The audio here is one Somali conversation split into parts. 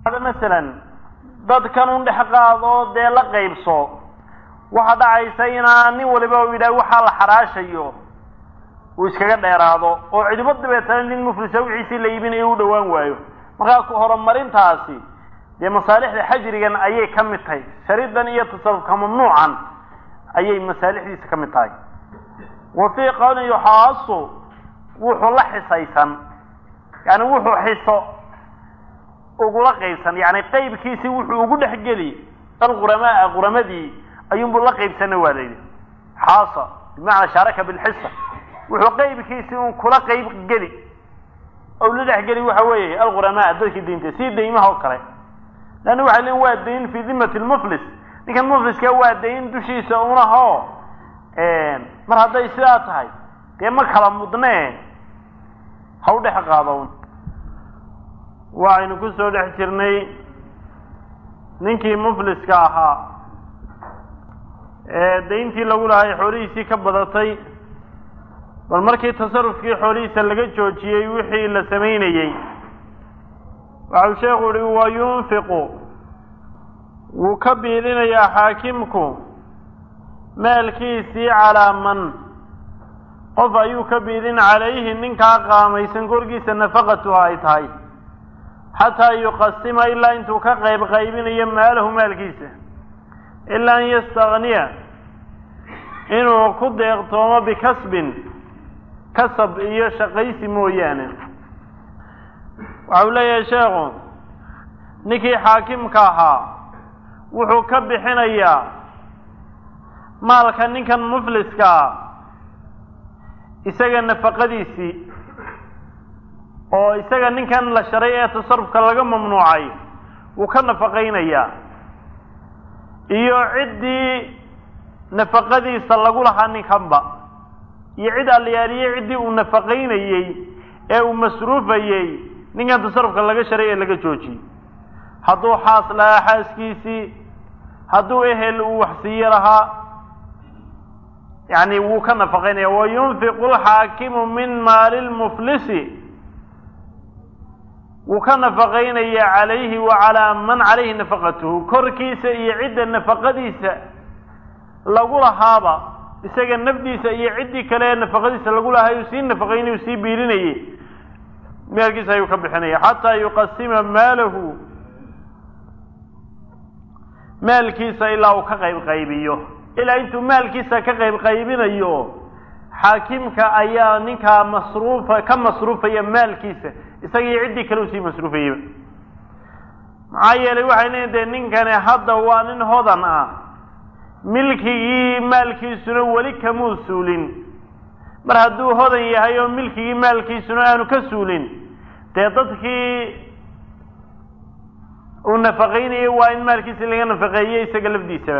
masalan dadkan un dhex qaado dee la qaybso waxaa dhacaysa inaa nin waliba u yidhaah waxaa la xaraashayo uu iskaga dheeraado oo cidibo dabeetana nin muflisa wixiisii la iibinayo u dhowaan waayo markaa ku horumarintaasi dee masaalixda xajrigan ayay ka mid tahay sharidan iyo tasarufka mamnuucan ayay masaalixdiisa ka mid tahay wa fii qawlin yuxaasu wuxuu la xisaysan yani wuxuu xiso ugula qaybsan yani qaybkiisii wuxuu ugu dhex geli alquramaa quramadii ayuunbuu la qaybsana waa layidhi xaasa bimacnaa shaaraka bilxisa wuxuu qaybkiisii un kula qayb geli ou la dhex geli waxa weeye alquramaa dadkii diinta sii daymaha oo kale leanna waxay leeyiin waa dayn fii dimati lmuflis ninkan mufliska waa dayn dushiisa unaho mar hadday sidaa tahay dee ma kala mudnee ha u dhex qaado waxaynu ku soo dhex jirnay ninkii mufliska ahaa ee dayntii lagu lahay xoolihiisii ka badatay bal markii tasarufkii xoolihiisa laga joojiyey wixii la samaynayey waxau sheekhu uhi wa yunfiqu wuu ka biilinayaa xaakimku maalkiisii calaa man qof ayuu ka biilin calayhi ninkaa qaamaysan korkiisa nafaqatuha ay tahay xataa yuqasima ilaa intuu ka qayb qaybinayo maalahu maalkiisa ilaa an yastakniya inuu ku deeqtoomo bikasbin kasab iyo shaqaysi mooyaane waxau leeyahay sheekhu ninkii xaakimka ahaa wuxuu ka bixinayaa maalka ninkan mufliskaa isaga nafaqadiisii oo isaga ninkan la sharay ee tasarufka laga mamnuucay wuu ka nafaqaynayaa iyo ciddii nafaqadiisa lagu lahaa ninkanba iyo cid allayaaliye ciddii uu nafaqaynayey ee uu masruufayey ninkan tasarufka laga sharay ee laga joojiyey hadduu xaas lahaa xaaskiisii hadduu ehel uu waxsiiye lahaa yani wuu ka nafaqaynaya wa yunfiqu lxaakimu min maali lmuflisi wuu ka nafaqaynaya calayhi wa calaa man calayhi nafaqatuhu korkiisa iyo cidda nafaqadiisa lagu lahaaba isaga nafdiisa iyo ciddii kale ee nafaqadiisa lagu lahay uu sii nafaqaynay uu sii biilinayay maalkiisa ayuu ka bixinaya xataa yuqasima maalahu maalkiisa ilaa uu ka qayb qaybiyo ilaa intuu maalkiisa ka qayb qaybinayo xaakimka ayaa ninkaa masruufa ka masruufaya maalkiisa isagii ciddii kale usii masruufayaba maxaa yeelay waxay leeyiin dee ninkani hadda waa nin hodan ah milkigii maalkiisuna weli kamuu suulin mar hadduu hodan yahay oo milkigii maalkiisuna aanu ka suulin dee dadkii uu nafaqaynayo waa in maalkiisa laga nafaqeeyo isaga lafdiisaba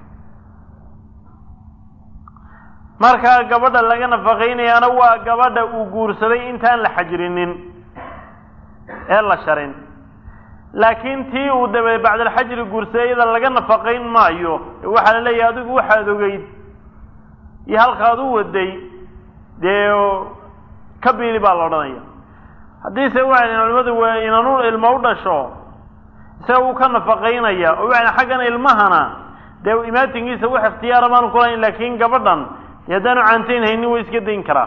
markaa gabadha laga nafaqaynayaana waa gabadha uu guursaday intaan la xajrinin ee la sharin laakiin tii uu dabe bacdalxajri guursaday iyada laga nafaqayn maayo waxaa la leeyahay adigu waxaad ogeyd iyo halkaad u waday dee ka biili baa la odhanaya haddiise waxay culimadu waa inanu ilmo u dhasho isaga wuu ka nafaqaynaya oo waxay xaggan ilmahana dee imaatinkiisa wax ikhtiyaara baanu ku lahayn laakiin gabadhan dee haddaanu caantayn haynin way iska dayn karaa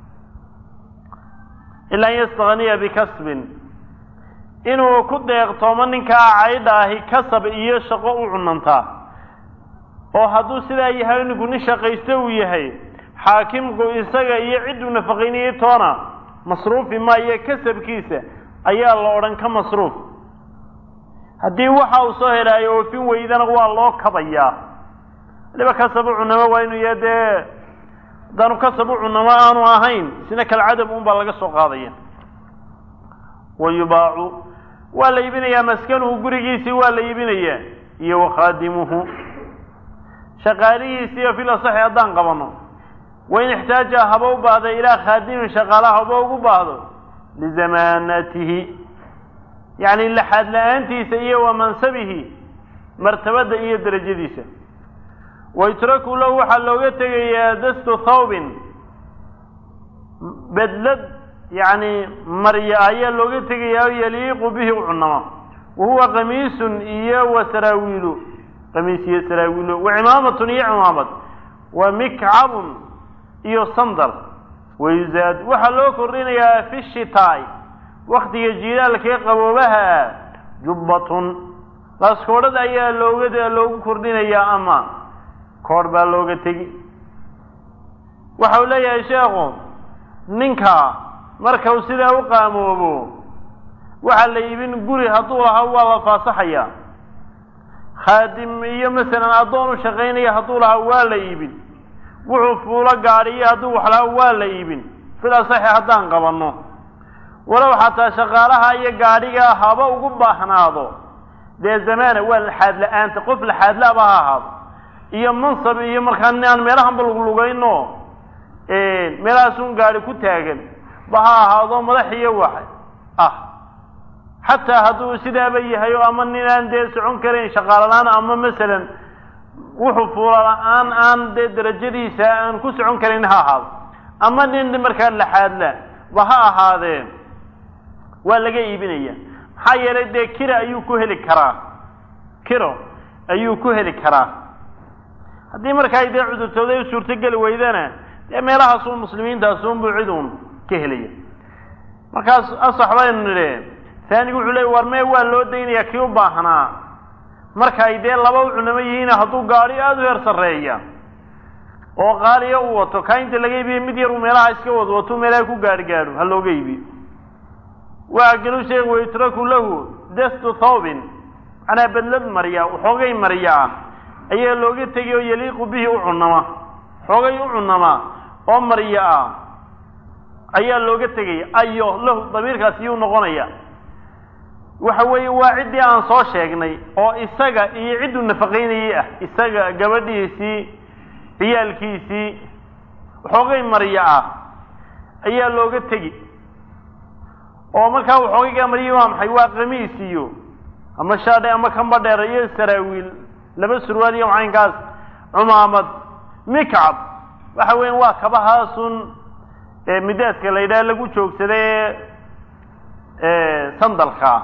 ilaa an yastakniya bikasbin inuu ku deeqtoomo ninkaa caydha ahi kasab iyo shaqo u cunantaa oo hadduu sidaa yahay ninku nin shaqaysto uu yahay xaakimku isaga iyo cidduu nafaqaynayay toona masruufi maayo kasabkiisa ayaa la odhan ka masruuf haddii waxa uu soo helaayo oofin weydana waa loo kabayaa waliba kasab u cunamo waa inuu yahay dee haddaanu kasab u cunamo aanu ahayn isna kalcadab un baa laga soo qaadaya wa yubaacu waa la iibinayaa maskanuhu gurigiisii waa la iibinayaa iyo wakhaadimuhu shaqaalihiisii oo fil asaxi haddaan qabano wain ixtaaja haba u baahda ilaa khaadimin shaqaalaha haba ugu baahdo lizamaanatihi yacni laxaad la-aantiisa iyo wa mansabihi martabadda iyo derajadiisa waytraku lahu waxaa looga tegayaa dastu thawbin bedlad yacni marya ayaa looga tegayaa oo yaliiqu bihi u cunama wahuwa qamiisun iyo wa saraawiilu qamiis iyo saraawiilo wa cimaamatun iyo cimaamad wa mikcabun iyo sandal wayuzaad waxaa loo kordhinayaa fi shitaai waktiga jiilaalkee qaboobaha ah jubbatun laaskoodhada ayaa looga loogu kordhinayaa ama koodh baa looga tegi waxa uu leeyahay sheekhu ninka marka uu sidaa u qaamoobo waxaa la iibin guri hadduu lahaa waa la faasaxaya khaadim iyo masalan addoon u shaqaynaya hadduu lahaa waa la iibin wuxuu fuulo gaadhiyo hadduu wax lahaa waa la iibin fil asaxi haddaan qabanno walow xataa shaqaalaha iyo gaadhiga haba ugu baahnaado dee zamaana waa laxaad la-aanta qof laxaadlaaba ha ahaado iyo mansab iyo markaa aan meelahanba luglugayno meelahaasun gaadhi ku taagan ba ha ahaado madax iyo wax ah xataa hadduu sidaaba yahay oo ama nin aan dee socon karayn shaqaalalaan ama masalan wuxuu fuula la-aan aan dee darajadiisa aan ku socon karayn ha ahaado ama nin markaa laxaadla ba ha ahaadee waa laga iibinaya maxaa yeelay dee kira ayuu ku heli karaa kiro ayuu ku heli karaa haddii markaa dee cudurtooday u suurtogeli weydana dee meelahaasun muslimiintaasunbuu cid uun ka helaya markaas asax baynu nidhi taanigu wuxuu leey war mee waa loo daynayaa kii u baahnaa marka ay dee laba u cunamo yihiin hadduu gaadhi aada u heer sarreeya oo qaaliya u wato kaa inta laga iibiye mid yar uu meelaha iska wad wato meelaha ku gaadhi gaadho ha looga iibiyo waa galu sheeg wayutraku lahu destu thawbin macnaa bedlad marya xoogay marya ah ayaa looga tegay oo yaliiqu bihi u cunama xoogay u cunama oo marya ah ayaa looga tegaya ayo lahu damiirkaasi yuu noqonaya waxa weeye waa ciddii aan soo sheegnay oo isaga iyo cidduu nafaqaynayay ah isaga gabadhiisii ciyaalkiisii xoogay marya ah ayaa looga tegi oo markaa waxoogaygaa maryi waa maxay waa qamiis iyo ama shaadhe ama kamba dheer iyo saraawiil laba surwaal iyo macaynkaas cumaamad mikcab waxa weya waa kabahaasun midaaska la yidhaha lagu joogsada ee sandalkaa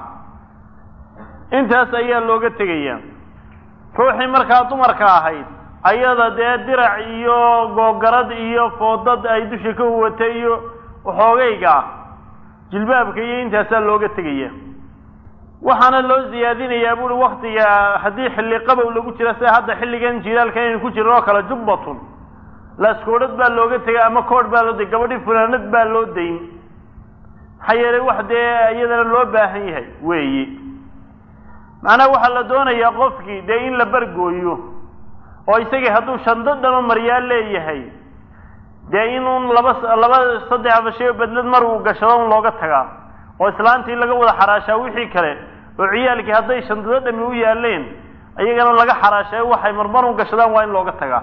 intaas ayaa looga tegaya ruuxii markaa dumarka ahayd ayada dee dirac iyo googarad iyo foodad ay dusha ka huwata iyo waxoogayga jilbaabka iyo intaasaa looga tegaya waxaana loo siyaadinayaa buuri waktiga haddii xilli qabow lagu jira sida hadda xilligan jilaalka inaynu ku jirno oo kale jubbatun laaskoodhad baa looga tegay ama koodh baa loo day gabadhii funaanad baa loo dayn maxaa yeelay wax dee iyadana loo baahan yahay weeye macnaha waxaa la doonayaa qofkii dee in la bargooyo oo isagii hadduu shando dhama maryaa leeyahay dee inuun laba laba saddex fashay oo bedlad mar uu gashado un looga tagaa oo islaantii laga wada xaraashaa wixii kale oo ciyaalkii hadday shandado dhami u yaaleen ayagana laga xaraashayo waxay marmar un gashadaan waa in looga tagaa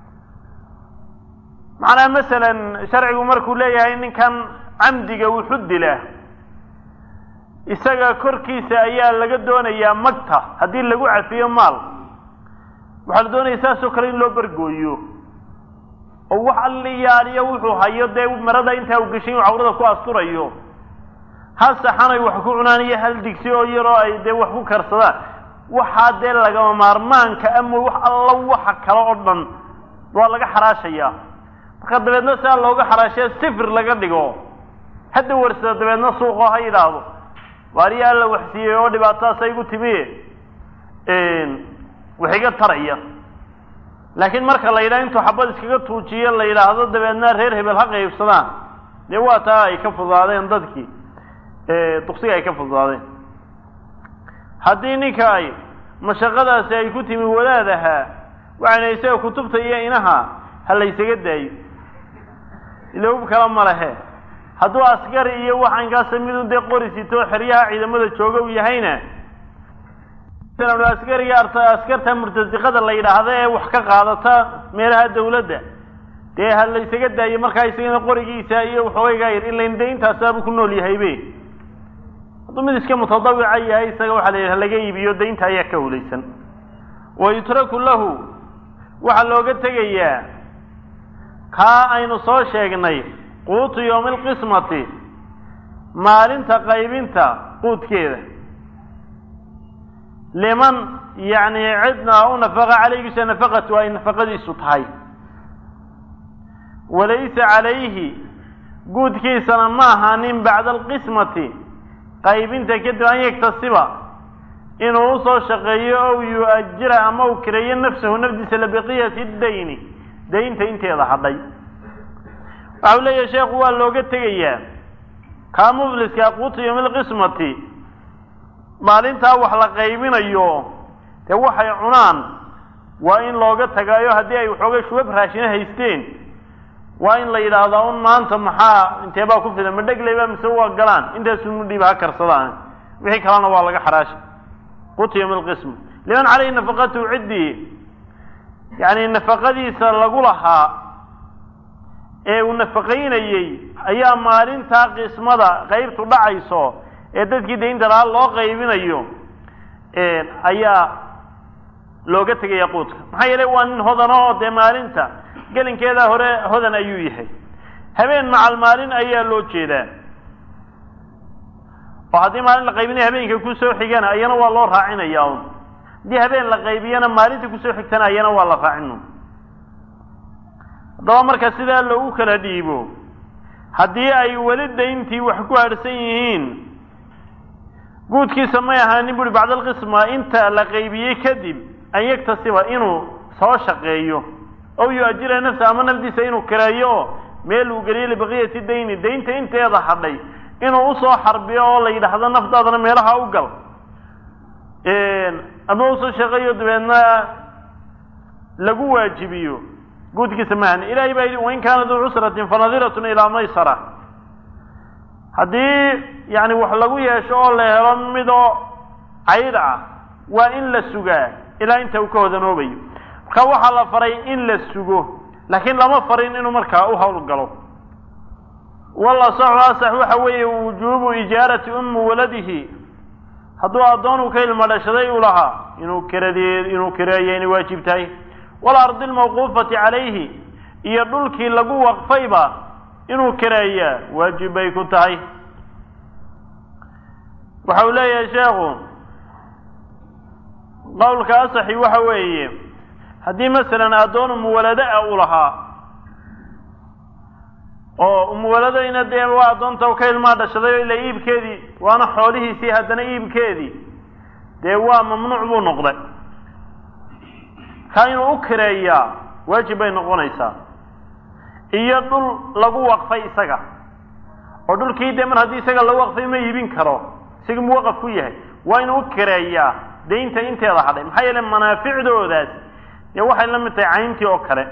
macnaha masalan sharcigu markuu leeyahay ninkan camdiga wuxu dila isaga korkiisa ayaa laga doonayaa magta haddii lagu cafiyo maal waxaa la doonaya saasoo kale in loo bargooyo oo wax alliyaaliyo wuxuu hayo dee marada intaa u geshay inuu cawrada ku asturayo hal saxan ay wax ku cunaan iyo hal digsi oo yaroo ay dee wax ku karsadaan waxaa dee lagama maarmaanka ama wax alla waxa kale oo dhan waa laga xaraashayaa marka dabeedna sidaa looga xaraashaya sifir laga dhigo hadda warsada dabeedna suuqoo ha yidhaahdo waariya alla waxsiiyey oo dhibaatadaas aygu timi wax iga taraya laakiin marka la yidhaha intuu xabad iskaga tuujiyo la yidhaahdo dabeedna reer hebel ha qaybsadaan dee waa taa ay ka fududaadeen dadkii duksiga ay ka fududaadeen haddii ninka ay mashaqadaasi ay ku timi wadaad ahaa waxayna isaga kutubta iyo inaha ha la ysaga daayo ilahub kala ma lehe hadduu askari iyo waxaynkaasa midun dee qori sito xeryaha ciidamada jooga u yahayna askariga askarta murtasiqada la yidhaahda ee wax ka qaadata meelaha dawladda dee ha la ysaga daayo markaa isagana qorigiisa iyo waxoogaygaa yar ilayn dee intaasaabuu ku nool yahaybe hadduu mid iska mutadawica yahay isaga waxaa la yidhaha laga iibiyo daynta ayaa ka hulaysan wa yutraku lahu waxaa looga tegayaa kaa aynu soo sheegnay quutu yowmi alqismati maalinta qaybinta quudkeeda liman yacni cidna u nafaqa calaygiisa nafaqatu ay nafaqadiisu tahay walaysa calayhi guudkiisana ma ahaanin bacda alqismati qaybinta kadib an yaktasiba inuu usoo shaqeeyo ow yu-ajira ama uu kireeyo nafsahu nafdiisa libaqiyati dayni daynta inteeda hadhay waxau leeyahay sheekhu waa looga tegayaa kaa mufliska quuta yowmilqismati maalintaa wax la qaybinayo dee waxay cunaan waa in looga tagaayo haddii ay waxoogay shubab raashina haysteen waa in la yidhaahdaa un maanta maxaa inteebaa ku filan ma dhegleyba mise waa galaan intaasu mudhiiba ha karsadaan wixii kalena waa laga xaraasha quuta yowmilqisma liman caleyhi nafaqatuhu ciddii yacni nafaqadiisa lagu lahaa ee uu nafaqaynayey ayaa maalintaa qismada qaybtu dhacayso ee dadkii daynta lahaa loo qaybinayo ayaa looga tegaya quudka maxaa yeelay waa nin hodano oo dee maalinta gelinkeeda hore hodan ayuu yahay habeen macal maalin ayaa loo jeedaa oo haddii maalin la qaybinaya habeenka kusoo xigana ayana waa loo raacinaya un haddii habeen la qaybiyana maalinta kusoo xigtana ayana waa la raacin haddaba marka sidaa loogu kala dhiibo haddii ay weli dayntii wax ku harhsan yihiin guudkiisa may ahaanin buri bacda alqisma inta la qaybiyey kadib an yaktasiba inuu soo shaqeeyo ow yu-ajira nafsa ama nafdiisa inuu kireeyo oo meel uu geliyo libaqiyati dayni daynta inteeda hadhay inuu usoo xarbiyo oo la yidhaahdo naftaadana meelaha u gal ama usoo shaqeeyo dabeedna lagu waajibiyo guudkiisa maahan ilahay baa yidhi wain kaana duu cusratin fanadiratun ilaa maysara haddii yani wax lagu yeesho oo la helo midoo cayd ah waa in la sugaa ilaa inta uu ka hodanoobayo marka waxaa la faray in la sugo laakiin lama farin inuu markaa u hawl galo walasaxu asax waxa weeye wujuubu ijaarati ummi waladihi hadduu addoon uu ka ilma dhashaday u lahaa inuu kiradee inuu kireeyo inay waajib tahay walardi almawquufati calayhi iyo dhulkii lagu waqfayba inuu kireeyaa waajib bay ku tahay waxa uu leeyahay sheekhu qowlka asaxi waxa weeye haddii masalan addoon umuwalado ah u lahaa oo umuwaladayna dee waa addoonta ka ilmaa dhashaday ila iibkeedii waana xoolihiisii haddana iibkeedii dee waa mamnuuc buu noqday ka inuu u kireeyaa waajib bay noqonaysaa iyo dhul lagu waqfay isaga oo dhulkii dee mar haddii isaga lagu waqfay ma iibin karo isaga muwaqaf ku yahay waa inuu u kireeyaa daynta inteeda hadhay maxaa yeele manaaficdoodaas dee waxay la mid tahay cayntii oo kale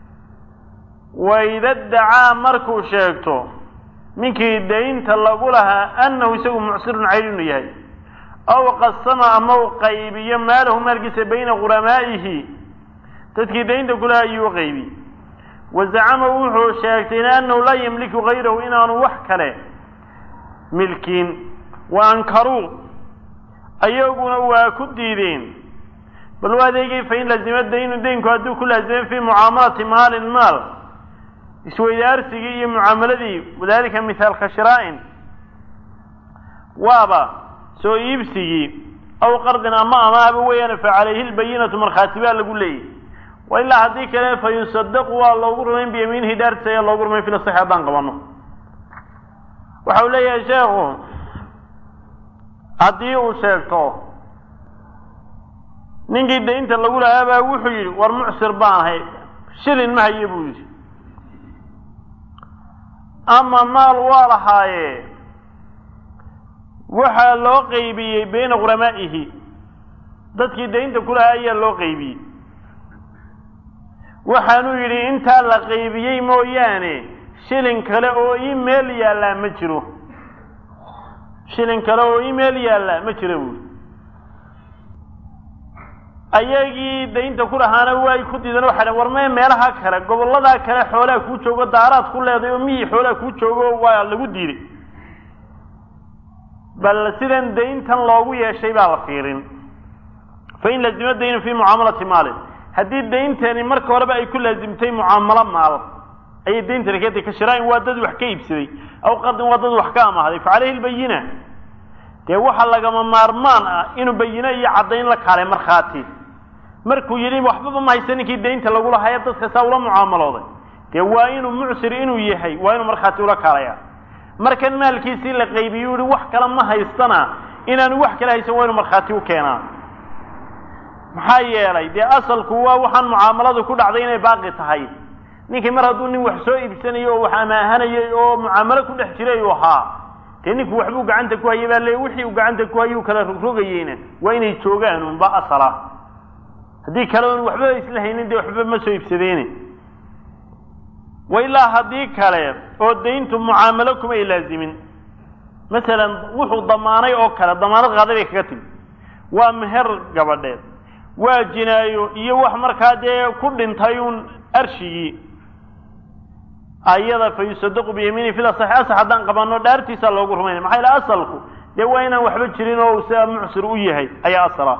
waida dacaa markuu sheegto ninkii daynta lagu lahaa annahu isagu mucsirun cayl inuu yahay aw qasama ama u qaybiyo maalahu maalkiisa bayna quramaa'ihi dadkii daynta kulahaa ayuu u qaybi wazacama wuxuu sheegtay annahu laa yamliku gayrahu inaanu wax kale milkiin wa ankaruu ayaguna waa ku diideen bal u adeegay fain lazima daynu daynku hadduu ku laazimay fii mucaamalati maalin maal isweydaarsigii iyo mucaamaladii wadalika mithaalka shiraa'in waaba soo iibsigii aw qardin ama amaaba weeyaan fa calayhi lbayinatu markhaati baa lagu leeyahy wa ilaa haddii kale fa yusadaqu waa loogu rumayn biyamiinihi dhaartiisa ayaa loogu rumayn fil saxi haddaan qabano waxa uu leeyahay sheekhu haddii uu sheegto ninkii daynta lagu lahaa baa wuxuu yidhi war mucsir baan ahay shilin ma haye buu yidhi ama maal waa lahaaye waxaa loo qaybiyey bayna quramaa'ihi dadkii daynta ku lahaa ayaa loo qaybiyey waxaanuu yidhi intaa la qaybiyey mooyaane shilin kale oo ii meel yaallaa ma jiro shilin kale oo ii meel yaallaa ma jiro buuri ayagii daynta ku lahaana way ku diideen waxay dhn war mee meelaha kale gobolladaa kale xoolaa kuu joogo daaraad ku leeday oo miyii xoolaa kuu joogo waa lagu diiday bal sidan dayntan loogu yeeshay baa la fiirin fain lazima daynu fii mucaamalati maalin haddii dayntani marka horeba ay ku laazimtay mucaamalo maal ayay dayntani keentay ka shiraain waa dad wax ka iibsaday aw qardin waa dad wax ka amahday fa caleyhi lbayina dee waxaa lagama maarmaan ah inuu bayino iyo caddayn la kaalay markhaati markuu yidhi waxbaba ma haysta ninkii daynta lagu lahaye dadka saa ula mucaamalooday dee waa inuu mucsir inuu yahay waa inuu markhaati ula kaalaya markan maalkiisii la qaybiyu yihi wax kale ma haystana inaanu wax kale haysan waa inuu markhaati u keenaa maxaa yeelay dee asalku waa waxaan mucaamaladu ku dhacday inay baaqi tahay ninkii mar hadduu nin wax soo iibsanayo oo wax amaahanayay oo mucaamalo ku dhex jiray uu ahaa dee ninku waxbuu gacanta ku hayay baa le wixii uu gacanta ku hayay u kala rogrogayeyna waa inay joogaan unba asala haddii kale un waxba isla haynin dee waxba ma soo iibsadeyne wa ilaa haddii kale oo dayntu mucaamalo kumay laazimin masalan wuxuu damaanay oo kale damaanad qaaday bay kaga timi waa meher gabadheed waa jinaayo iyo wax markaa dee ku dhintay un arshigii ayada fa yusadaqu biyamiini fil asaxi asax haddaan qabano dhaartiisaa loogu rumaynaya maxaa yaele asalku dee waa inaan waxba jirin oo sia mucsir u yahay ayaa asala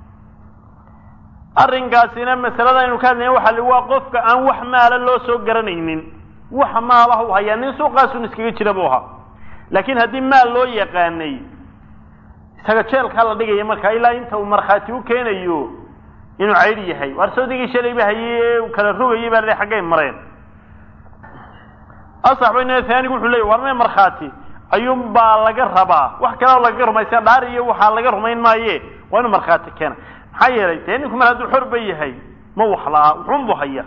arrinkaasina masalada aynu ka hadlayna waxa li waa qofka aan wax maala loo soo garanaynin wax maalaha u hayaa nin suuqaasun iskaga jira buu ahaa laakiin haddii maal loo yaqaanay isaga jeelkaa la dhigaya markaa ilaa inta uu markhaati u keenayo inuu caydh yahay waar sawdigii shalayba hayey ee kala rogayay baa le xaggay mareen asax bayna haanigu wuxuu leeyay war mee markhaati ayuun baa laga rabaa wax kaleo lagaga rumaysa dhaar iyo waxaa laga rumayn maaye waa inuu markhaati keena maxaa yeelay dee ninku mar hadduu xor ba yahay ma wax la-aa wuxuunbu haya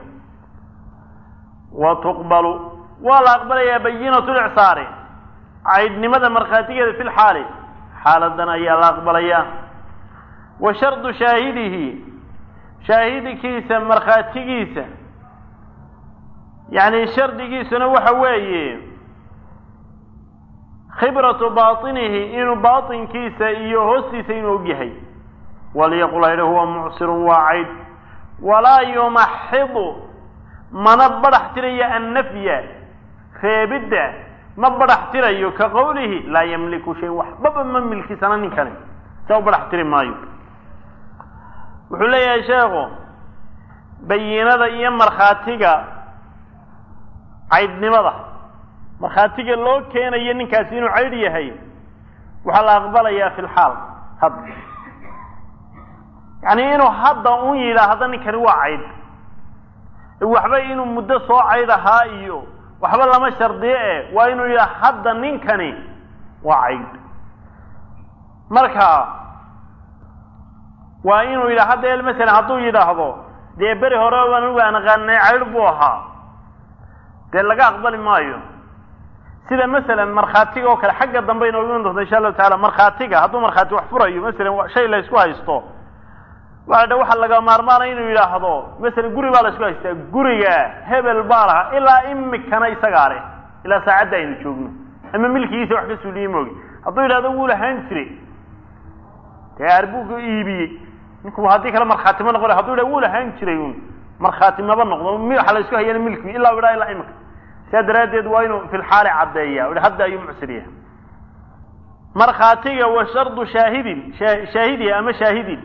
wa tuqbalu waa la aqbalayaa bayinatu licsaari caydhnimada markhaatigeeda fi lxaali xaaladan ayaa la aqbalayaa wa shardu shaahidihi shaahidkiisa markhaatigiisa yani shardigiisuna waxa weeye khibratu baطinihi inuu baطinkiisa iyo hoostiisa inuu og yahay walyaqul haydha huwa mucsirun waa cayd walaa yumaxidu mana badhax tirayo annafya reebidda ma badhax tirayo ka qowlihi laa yamliku shay waxbaba ma milkisana ninkani saa u badhax tiri maayo wuxuu leeyahay sheekhu bayinada iyo markhaatiga caydhnimada markhaatiga loo keenayo ninkaasi inuu caydh yahay waxaa la aqbalayaa fi lxaal hadda yacni inuu hadda un yidhaahdo ninkani waa caydh waxba inuu muddo soo cayd ahaa iyo waxba lama shardiye e waa inuu yidhaha hadda ninkani waa caydh marka waa inuu yidhaha hadda masalan hadduu yidhaahdo dee beri hore anigu aan aqaanay caydh buu ahaa dee laga aqbali maayo sida masalan markhaatiga oo kale xagga dambe inoogu iman doonta insha allahu taala markhaatiga hadduu markhaati wax furayo masalan shay la isku haysto waa dha waxaa laga maarmaanaya inuu yidhaahdo masalan guri baa la isku haystaa guriga hebel baa lahaa ilaa imikana isagaa leh ilaa saacadda aynu joogno ama milkigiisa wax ka suuliye moogi hadduu yidhahdo wuu lahaan jiray dee arbuga iibiyey ninku haddii kale markhaati ma noqon haduu yidhah wuu lahaan jiray un markhaati maba noqdo waxa la isku hayana milkigi ilaa u yidhaha ilaa imika sidaa daraaddeed waa inuu fi lxaali caddeeya i hadda ayuu mucsir yahay markhaatiga wa shardu shaahidin shaahidi ama shaahidin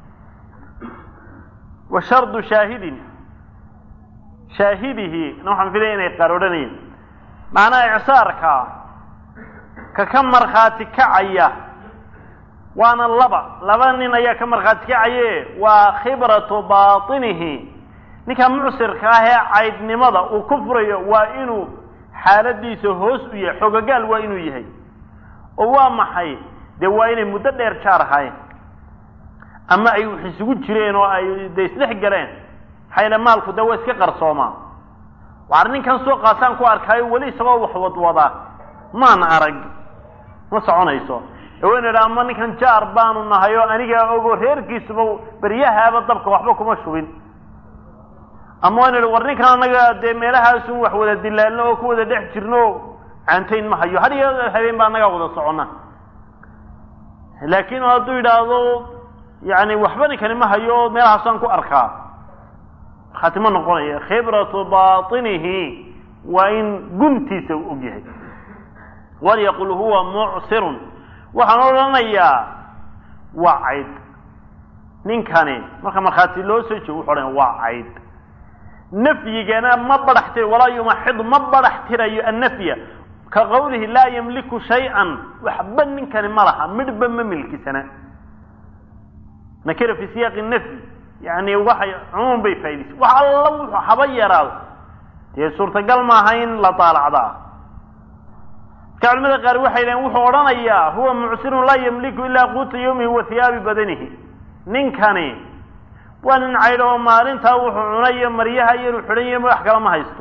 wa shardu shaahidin shaahidihi na waxaan filaya inay qaar odhanayeen macnaha icsaarka ka ka markhaati kacaya waana laba laba nin ayaa ka markhaati kacaye waa khibratu baطinihi ninka mucsirka ah ee caydhnimada uu ku furayo waa inuu xaaladiisa hoos u yahay xogagaal waa inuu yahay oo waa maxay dee waa inay muddo dheer jaar ahayn ama ay wax isugu jireen oo ay de isdhex galeen maxaa yaele maalku dee waa iska qarsoomaa waar ninkan suuqaasaan ku arkaayo weli isagoo wax wadwadaa maan arag ma soconayso waynu idha ama ninkan jaar baanu nahay oo anigaa ogo reerkiisuba beryahaaba dabka waxba kuma shubin ama waynu idhi war ninkan anaga dee meelahaasun wax wada dilaalno oo ku wada dhex jirno caantayn ma hayo had iyo habeen baa anagaa wada socona laakiin hadduu yidhaahdo yani waxba ninkani ma hayo oo meelahaasaan ku arkaa markhaati ma noqonaya khibratu baطinihi waa in guntiisa u og yahay walyaqul huwa mucsirun waxaan odhanayaa waa cayd ninkani marka markhaati loo soo jeego wuxu odhanaya waa cayd nafyigana ma badhax tirayo walaa yumaxidu ma badhax tirayo annafya ka qawlihi laa yamliku shay-an waxba ninkani ma laha midhba ma milkisana nakira fi siyaaqi nafyi yani waxay cumuum bay faa'idaysa wax alla wuxuu haba yaraado dee suurtagal maaha in la daalacdaa marka culimada qaar waxay dhaheen wuxuu odhanayaa huwa mucsirun laa yamliku ilaa quuta yawmihi wa hiyaabi badanihi ninkani waa nin caydho oo maalintaa wuxuu cunayo maryaha iyaru xidhan yahy wax kala ma haysto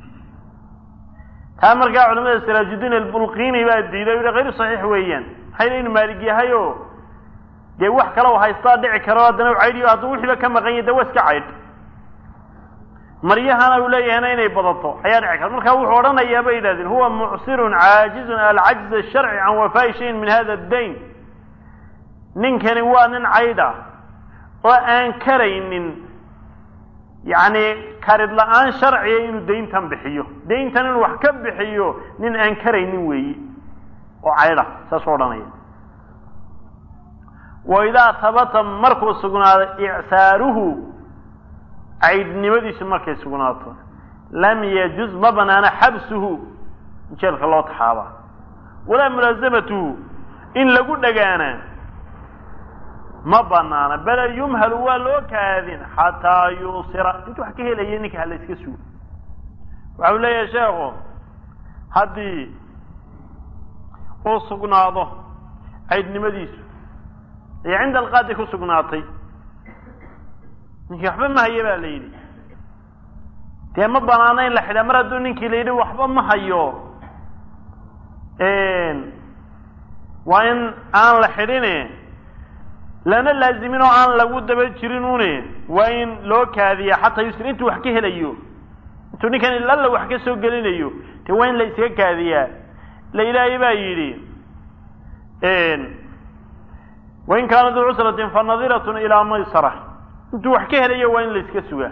taa markaa culamada salaajudiin albulqini baa diiday o yihi hayru saxiix weeyaan maxay le inu maalig yahay oo dee wax kale u haystaa dhici karo haddana u caydhiyo hadduu wixiiba ka maqan yahy de waa iska caydh maryahana uu leeyahayna inay badato ayaa dhici karta marka wuxuu odhanayaa bay yidhahdeen huwa mucsirun caajizun alcajz asharci can wafaa'i shayin min hada addayn ninkani waa nin caydha oo aan karaynin yacni karid la-aan sharciya inuu dayntan bixiyo dayntan inuu wax ka bixiyo nin aan karaynin weeyi oo caydha saasuu odhanaya wa idaa tabata markuu sugnaaday icsaaruhu caydhnimadiisu markay sugnaato lam yajuz ma banaana xabsuhu in jeelka loo taxaabaa walaa mulaasamatuhu in lagu dhagaana ma banaana bale yumhalu waa loo kaadin xataa yuusira intu wax ka helaya ninka hala iska sugo waxau leeyahay sheekhu haddii uu sugnaado caydhnimadiisu ee cinda alqaadi ku sugnaatay ninkii waxba ma hayo baa la yidhi dee ma banaano in la xidhaa mar hadduu ninkii la yidhi waxba ma hayo waa in aan la xidhine lana laazimin oo aan lagu daba jirin une waa in loo kaadiya xataa yusr intuu wax ka helayo intuu ninkan ilalla wax ka soo gelinayo de waa in la iskaga kaadiyaa la ilaahay baa yidhi wain kaana duu cusratin fa nadiratun ilaa maysara intuu wax ka helayo waa in la iska sugaa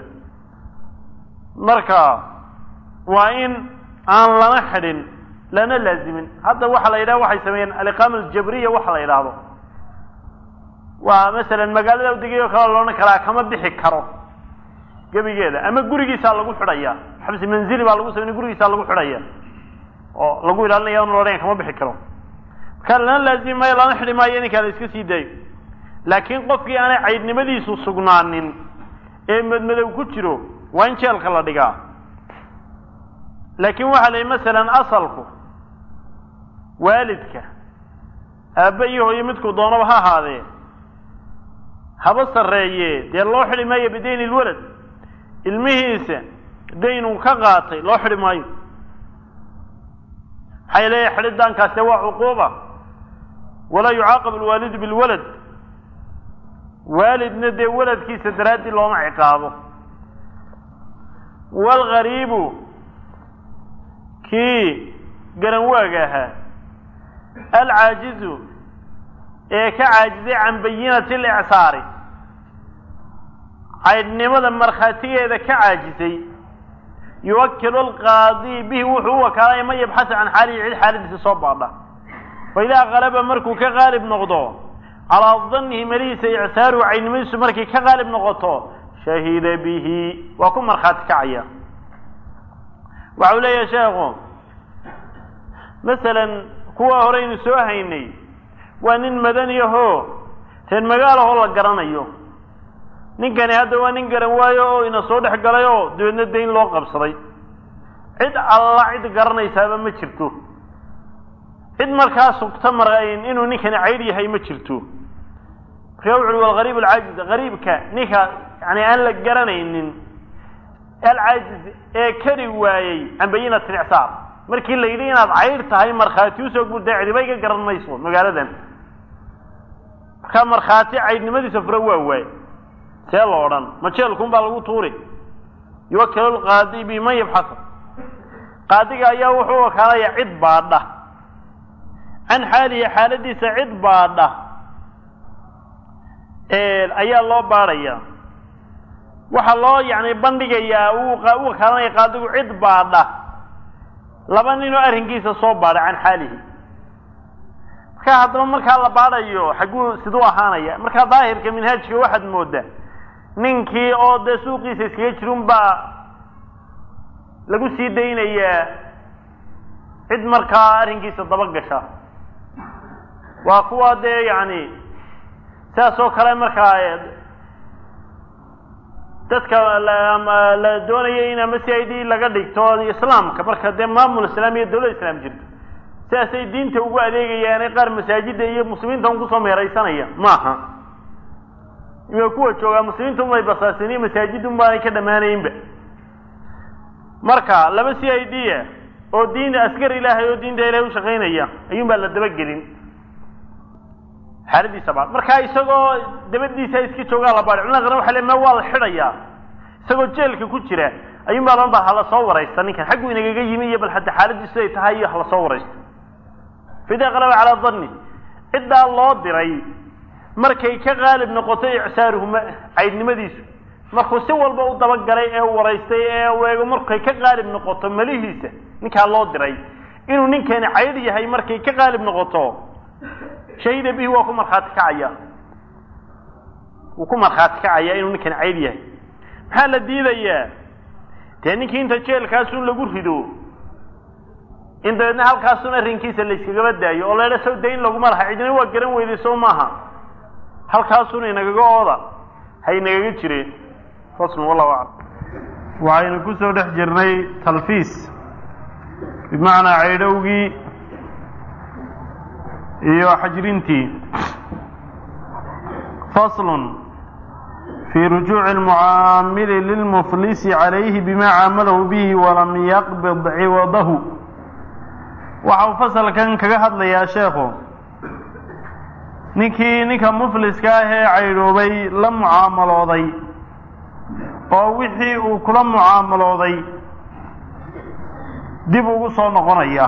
marka waa in aan lana xidhin lana laazimin hadda waxaa la yidhaha waxay sameeyeen aliqaama aljabriya waxa la yidhaahdo waa masalan magaalada degayo kale loodhan karaa kama bixi karo gebigeeda ama gurigiisaa lagu xidhaya xabsi manzili baa lagu samey gurigiisaa lagu xidhaya oo lagu ilaalinaya n loodhanya kama bixi karo marka lana laazimi maayo lana xidhi maayo ninkaa la iska sii daayo laakiin qofkii aanay caydhnimadiisu sugnaanin ee madmadow ku jiro waa in jeelka la dhigaa laakiin waxaa la yidhi masalan asalku waalidka aabba iyo hooyo midkuu doonaba ha ahaadee haba sarreeye dee loo xidhi maayo bidayni lwalad ilmihiisa dayn uu ka qaatay loo xidhi maayo maxay leeyahay xidhidaankaas dee waa cuquuba walaa yucaaqab alwaalidu bilwalad waalidna dee waladkiisa daraaddii looma ciqaabo waalgariibu kii garanwaaga ahaa alcaajizu ee ka caajizay can bayinati alicsaari caydhnimada markhaatigeeda ka caajisay yuwakilu alqaadi bihi wuxuu u wakaalaya man yabxasu can xaalihi cid xaaladiisa soo baadha fa idaa qalaba markuu ka qaalib noqdo calaa dannihi malihiisa icsaaruhu caydhnimadiisu markay ka qaalib noqoto shahida bihi waa ku markhaati kacaya waxau leeyahay sheekhu masalan kuwa horeynu soo haynay waa nin madaniyahoo reer magaalahoo la garanayo ninkani hadda waa nin garan waayo oo ina soo dhex galay oo dabeedna dayn loo qabsaday cid alla cid garanaysaaba ma jirto cid markaa sugta marayn inuu ninkani caydh yahay ma jirto markaa wuxu uhi walgariib alcaajiz gariibka ninka yani aan la garanaynin alcaajiz ee kari waayey can bayinat licsaar markii la yidhi inaad caydh tahay markhaati usoo guurtay cidiba iga garan mayso magaaladan markaa markhaati caydhnimadiisa fura waa waay see lo odhan ma jeelkun baa lagu tuuri yuwakilu lqaadi biman yabxasa qaadiga ayaa wuxuu wakaalaya cid baadha can xaalihi xaaladiisa cid baadha ayaa loo baadhaya waxaa loo yani bandhigayaa u wakaalanaya qaadigu cid baadha laba ninoo arrinkiisa soo baadha can xaalihi marka haddaba markaa la baadhayo xagguu siduu ahaanaya markaa daahirka minhaajka waxaad moodaa ninkii oo dee suuqiisa iskaga jirun baa lagu sii daynayaa cid markaa arrinkiisa daba gasha waa kuwa dee yacni sidaas oo kale markaa dadka la doonaya in ama c i d laga dhigto islaamka marka dee maamul islaam iyo dawlad islaam jirto sidaasay diinta ugu adeegayaane qaar masaajida iyo muslimiinta un kusoo meeraysanaya maaha ima kuwa joogaa muslimiinta unbay basaasin iyo masaajid un baanay ka dhammaanaynba marka laba c i d a oo diin askar ilaahay oo diinta ilahay ushaqaynaya ayuun baa la dabagelin xaaladiisa baad markaa isagoo dabadiisa iska joogaa la baadhi culimada qaran waxa le ma waa la xidhayaa isagoo jeelka ku jira ayuun baa loon baa hala soo waraysta ninkan xaggu inagaga yimi iyo bal hadda xaaladiisu ay tahay iyo hala soo waraysto fida qalaba calaa danni ciddaa loo diray markay ka qaalib noqoto icsaaruhuma caydnimadiisu markuu si walba u dabagalay ee waraystay ee weego markay ka qaalib noqoto malihiisa ninkaa loo diray inuu ninkani cayd yahay markay ka qaalib noqoto shahida bihi waa ku markhaati kacaya wuu ku markhaati kacaya inuu ninkani cayd yahay maxaa la diidayaa dee ninkii inta jeelkaasun lagu rido in dabeedna halkaasun arrinkiisa layskagaba daayo oo laydha saw dayn laguma laha cidina waa garan weyday sow maaha halkaasun inagaga ooda ha inagaga jireen faslun wallahu aclam waxaynu ku soo dhex jirnay talfiis bimacnaa caydhowgii iyo xajrintii faslun fii rujuuci almucaamili lilmuflisi calayhi bima caamalahu bihi walam yaqbid ciwadahu waxa uu fasalkan kaga hadlayaa sheekhu ninkii ninka mufliska ah ee caydhoobay la mucaamalooday oo wixii uu kula mucaamalooday dib ugu soo noqonaya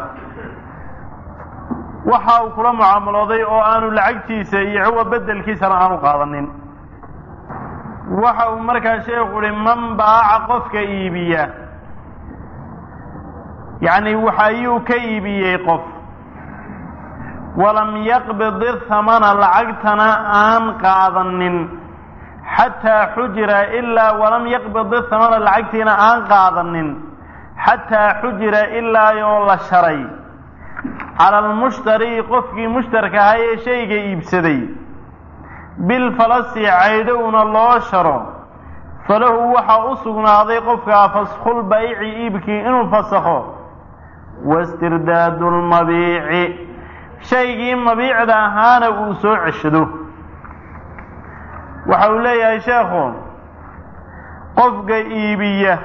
waxa uu kula mucaamalooday oo aanu lacagtiisa iyo ciwa bedelkiisana aanu qaadanin waxa uu markaa sheekhu uhi man baaca qofka iibiya yacni waxa ayuu ka iibiyey qof walam yaqbid ithamana lacagtana aan qaadanin xataa xujira ilaa walam yaqbid ithamana lacagtiina aan qaadanin xataa xujira ilaa oo la sharay cala almushtari qofkii mushtarka ahaa ee shayga iibsaday bilfalasi caydhowna loo sharo falahu waxaa u sugnaaday qofkaa faskhul bayci iibkii inuu fasakho wastirdaadu lmabiici shaygii mabiicda ahaana uu soo ceshado waxa uu leeyahay sheekhu qofka iibiya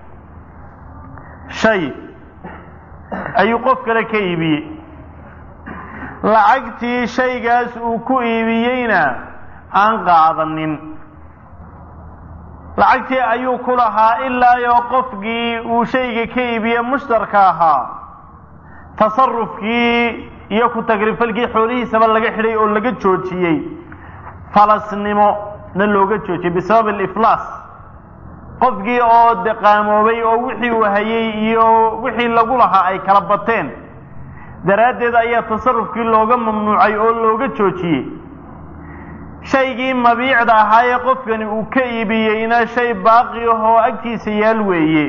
shay ayuu qof kale ka iibiyey lacagtii shaygaas uu ku iibiyeyna aan qaadanin lacagtii ayuu ku lahaa ilaayoo qofkii uu shayga ka iibiye mushtarka ahaa tasarufkii iyo ku tagrifalkii xoolihiisaba laga xidhay oo laga joojiyey falasnimo na looga joojiyey bisabab aliflaas qofkii oo deqaamoobay oo wixii uu hayay iyo wixii lagu lahaa ay kala bateen daraaddeed ayaa tasarufkii looga mamnuucay oo looga joojiyey shaygii mabiicda ahaa ee qofkani uu ka iibiyeyna shay baaqi ahoo agtiisa yaal weeye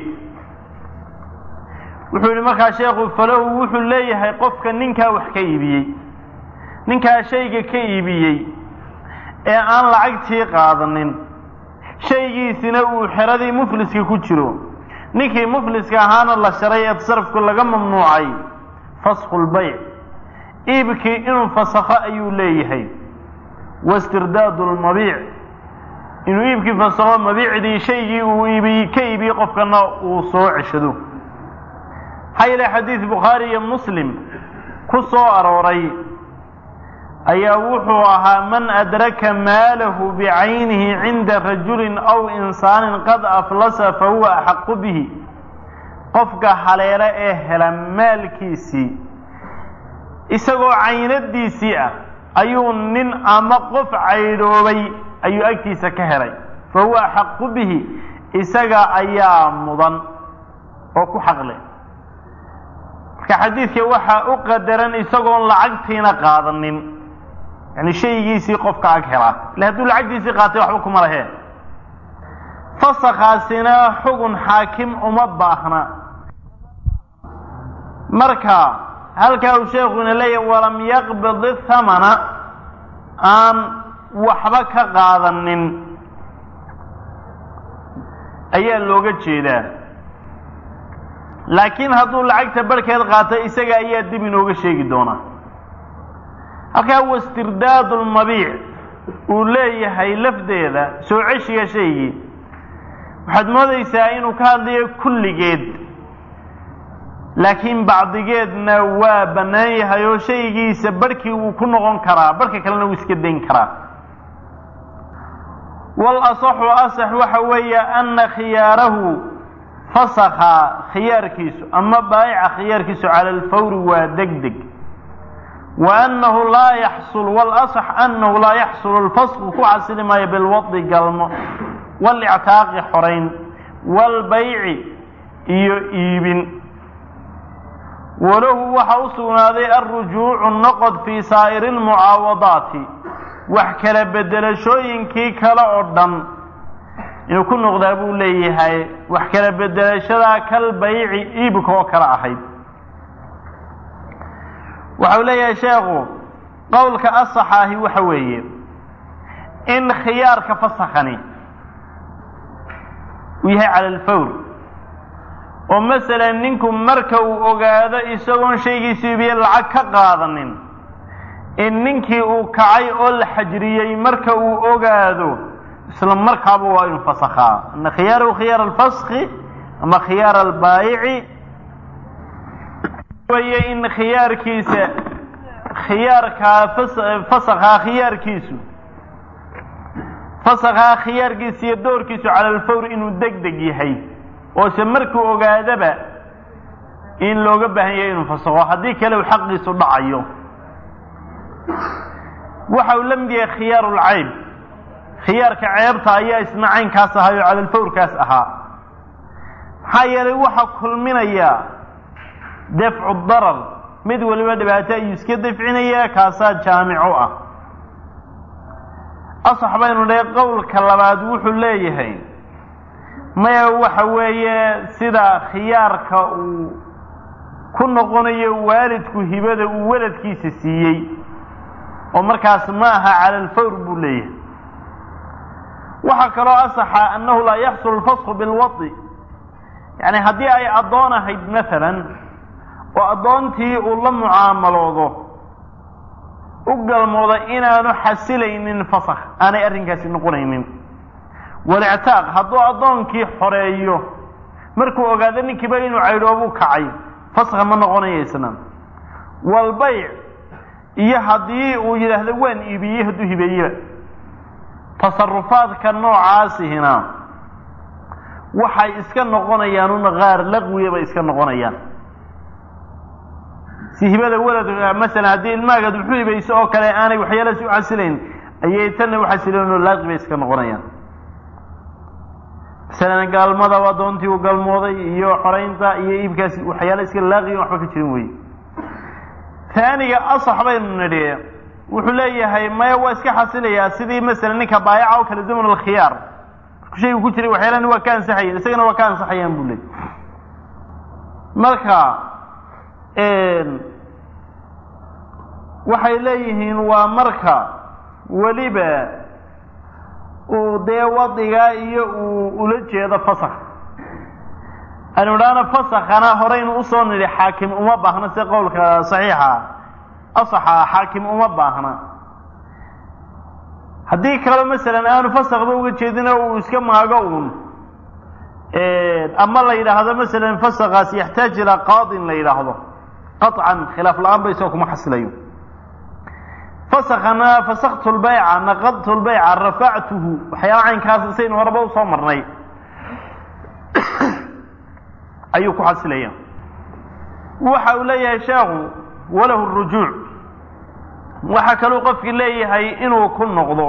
wuxuu yihi markaa sheekhu falahu wuxuu leeyahay qofka ninkaa wax ka iibiyey ninkaa shayga ka iibiyey ee aan lacagtii qaadanin shaygiisina uu xeradii mufliska ku jiro ninkii mufliska ahaana la sharay ee tasarufku laga mamnuucay fasku lbayc iibkii inuu fasakho ayuu leeyahay wastirdaadu lmabiic inuu iibkii fasakho mabiicdii shaygii uu iibiy ka iibiyey qofkana uu soo ceshado maxaa yeele xadiid bukhaari iyo muslim ku soo arooray ayaa wuxuu ahaa man adraka maalahu bicaynihi cinda rajulin aw insaanin qad aflasa fahuwa axaqu bihi qofka haleele ee hela maalkiisii isagoo caynadiisii ah ayuu nin ama qof caydhoobay ayuu agtiisa ka helay fahuwa axaqu bihi isaga ayaa mudan oo ku xaqleh marka xadiidka waxaa u qadaran isagoon lacagtiina qaadanin yani shaygiisii qofka ag helaa ille hadduu lacagtiisii qaatay waxba kuma laheen fasakhaasina xugun xaakim uma baahna marka halkaa uu sheekuna leeyahay walam yaqbid ithamana aan waxba ka qaadanin ayaa looga jeedaa laakiin hadduu lacagta barhkeed qaato isaga ayaa dib inooga sheegi doonaa halkaa wastirdaadu lmabiic uu leeyahay lafdeeda soo ceshiga shaygii waxaad moodaysaa inuu ka hadlayo kulligeed laakiin bacdigeedna waa bannaan yahay oo shaygiisa barhkii wuu ku noqon karaa barhka kalena wuu iska dayn karaa wal asaxu asax waxa weeye ana khiyaarahu fasakha khiyaarkiisu ama baayica khiyaarkiisu cala alfawri waa deg deg wa annahu laa yaxsul walasax annahu laa yaxsulu alfasqu ku xasili maayo bilwadi galmo walictaaqi xorayn waalbayci iyo iibin walahu waxa u sugnaaday alrujuucu noqod fii saa'iri almucaawadaati wax kala bedelashooyinkii kale oo dhan inuu ku noqdaa buu leeyahay wax kala bedelashadaa kal bayci iibka oo kale ahayd waxau leeyahay sheekhu qowlka asaxaahi waxa weeye in khiyaarka fasakhani uu yahay cala alfawr oo masalan ninku marka uu ogaado isagoon shaygiisu iibiye lacag ka qaadanin in ninkii uu kacay oo la xajriyey marka uu ogaado isla markaaba waa inu fasakhaa ana khiyaarahu khiyaar alfaski ama khiyaar albaayici weye in khiyaarkiisa khiyaarkaa fasakhaa khiyaarkiisu fasakhaa khiyaarkiisa iyo doorkiisu cala alfawr inuu deg deg yahay oose markuu ogaadaba in looga baahan yahay inuu fasakho haddii kale uu xaqiisu dhacayo waxa uu la mid yahay khiyaar lcayb khiyaarka ceebta ayaa isna caynkaas ahaa oo calalfawrkaas ahaa maxaa yeelay waxaa kulminaya dafcu darar mid waliba dhibaato ayuu iska dafcinaya kaasaa jaamico ah asax baynu dhahay qowlka labaad wuxuu leeyahay maya waxa weeye sida khiyaarka uu ku noqonayo waalidku hibada uu weladkiisa siiyey oo markaas ma aha cala alfawr buu leeyahay waxaa kaloo asaxa annahu laa yaxsul alfasku bilwadi yani haddii ay addoon ahayd maalan oo addoontii uu la mucaamaloodo u galmooda inaanu xasilaynin fasakh aanay arrinkaasi noqonaynin walictaaq hadduu addoonkii xoreeyo markuu ogaado ninkiiba inuu caydhoobuu kacay fasakha ma noqonayo isna walbayc iyo haddii uu yidhaahdo waan iibiyey hadduu hibeeyeba tasarufaadka noocaasihina waxay iska noqonayaan un qaar laqwiya bay iska noqonayaan si hibada weladka masalan haddii ilmaagaad wuxuu hibayso oo kale aanay waxyaalaasi u xasilayn ayay tanna u xasilayn oo laaqi bay iska noqonayaan masalan gaalmada addoontii uu galmooday iyo xoraynta iyo iibkaasi waxyaala iska laaqiyan waxba ka jirin weye taaniga asax baynu nidhi wuxuu leeyahay maya waa iska xasilayaa sidii masalan ninka baayaca oo kale zaman alkhiyaar marku shaygu ku jiray waxyaalahani waa ka ansaxayan isagana waa ka ansaxayaan buu leeyay marka waxay leeyihiin waa marka weliba uu dee wadigaa iyo uu ula jeedo fasakh anu idhaahna fasakhana horeynu usoo nidhi xaakim uma baahna si qowlka saxiixa asaxa xaakim uma baahna haddii kaleo masalan aanu fasakba uga jeedina uu iska maago uun ama la yidhaahdo masalan fasakaas yaxtaaj ilaa qaadin la yidhaahdo qaطcan khilaaf la-aan ba isagoo kuma xasilayo fasakana fasaktu lbayca naqadtu lbayca rafactuhu waxyaala caynkaas isaynu horeba usoo marnay ayuu ku xasilaya waxa uu leeyahay sheekhu walahu rujuuc waxaa kaluu qofkii leeyahay inuu ku noqdo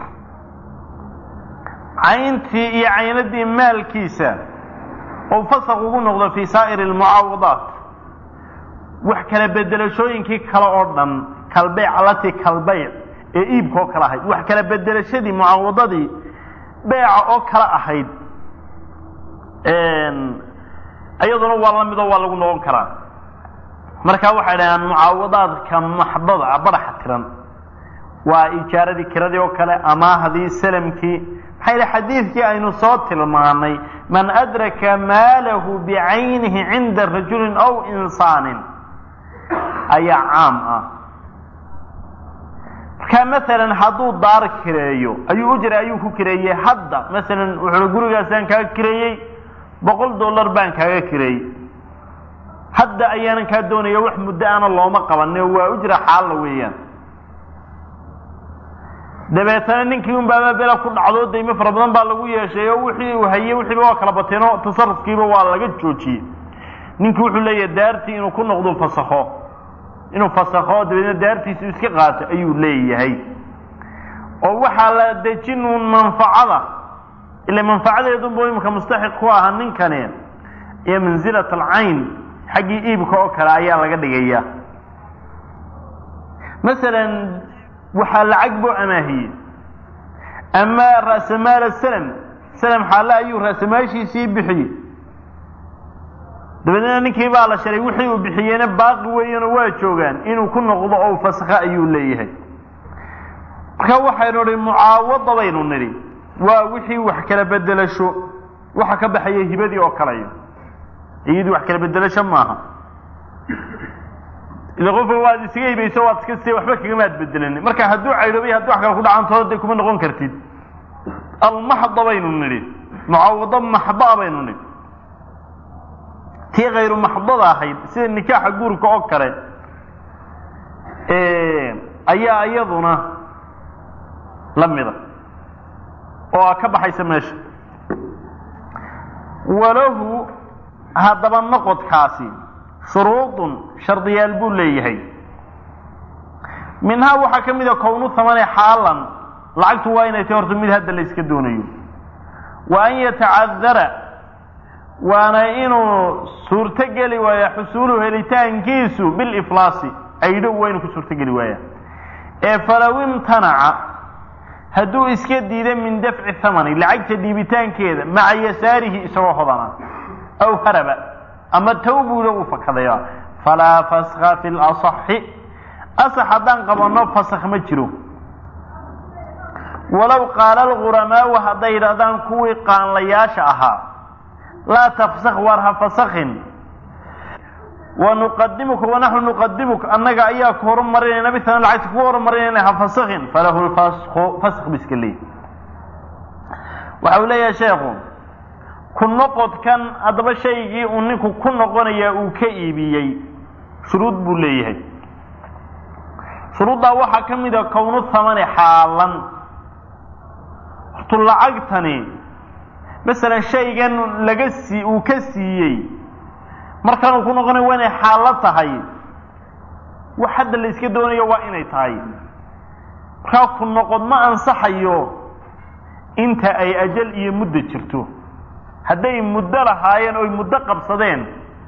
cayntii iyo caynadii maalkiisa oo fasak ugu noqdo fii saa'iri almucaawadaat wax kala bedelashooyinkii kale oo dhan kalbeyc alatii kalbeyc ee iibka oo kale ahayd wax kala bedelashadii mucaawadadii beyca oo kale ahayd iyaduna waa la midoo waa lagu noqon karaa marka waxay dhahaan mucaawadaadka maxdada ah badaxa tiran waa ijaaradii kiradii oo kale amaahdii salamkii maxaa yidhi xadiidkii aynu soo tilmaanay man adraka maalahu bicaynihi cinda rajulin aw insaanin ayaa caam ah marka masalan hadduu daar kireeyo ayuu ujra ayuu ku kireeyey hadda masalan wuxuu gurigaasaan kaaga kireeyey boqol dollar baan kaaga kireeyey hadda ayaanan kaa doonaya wax muddo ana looma qabane waa ujra xaalla weeyaan dabeetana ninkii un baaba bela ku dhacdo daymo fara badan baa lagu yeeshay oo wixii uu hayey wixiiba waa kala bateen oo tasarufkiiba waa laga joojiyey ninkii wuxuu leeyahay daartii inuu ku noqdo fasakho inuu fasakho dabeedna daartiisu iska qaato ayuu leeyahay oo waxaa la dejin uun manfacada ila manfacadeedunbu imika mustaxiq ku ahaa ninkani iyo manzilat alcayn xaggii iibka oo kale ayaa laga dhigaya masalan waxaa lacag buu amaahiyey ama ra'samaal salam salam xaale ayuu ra'samaashiisii bixiyey dabeedna ninkii baa la sharay wixii uu bixiyeyna baaqi weeyanoo waa joogaan inuu ku noqdo oo fasakha ayuu leeyahay marka waxaynu nidhi mucaawada baynu nidhi waa wixii wax kala bedelasho waxa ka baxaya hibadii oo kaleyo iyadii wax kala bedelasho maaha ila qofka waad isaga hibayso waad iska si waxba kagamaad bedelani marka hadduu caydhoobay haddii wax kale ku dhacanto dee kuma noqon kartid almaxda baynu nidhi mucaawado maxdaa baynu nidhi tii kayru maxdada ahayd sida nikaaxa guurka oo kale ayaa iyaduna la mida oo ka baxaysa meesha walahu haddaba noqodkaasi shuruudun shardiyaal buu leeyahay minhaa waxaa ka mida kownu thamane xaalan lacagtu waa inay tay horta mid hadda la yska doonayo wa an yatacadara waana inuu suurtogeli waaya xusuuluhu helitaankiisu biliflaasi aydhow waa inuu ku suurtogeli waaya ee falow imtanaca hadduu iska diida min dafci thamani lacagta dhiibitaankeeda maca yasaarihi isagoo hodana aw haraba ama tawbuuda uu fakadaya falaa faskha fi lasaxi asax haddaan qabanno fasakh ma jiro walow qaala alguramaau hadday yidhahdaan kuwii qaanlayaasha ahaa laa tafsak waar ha fasakhin wanuqadimuka wanaxnu nuqadimuka annaga ayaa ku horumarinayna bitan lacagta ku horumarinayna ha fasakhin falahu lfasku fask bu iska leeyahy waxa uu leeyahay sheekhu ku noqodkan haddaba shaygii uu ninku ku noqonayaa uu ka iibiyey shuruud buu leeyahay shuruuddaa waxaa ka mid a kownu thamani xaalan hortu lacagtani masalan shaygan laga sii uu ka siiyey markan uu ku noqonayo waa inay xaallo tahay wax hadda la iska doonayo waa inay tahay markaa ku noqod ma ansaxayo inta ay ajal iyo muddo jirto hadday muddo lahaayeen oy muddo qabsadeen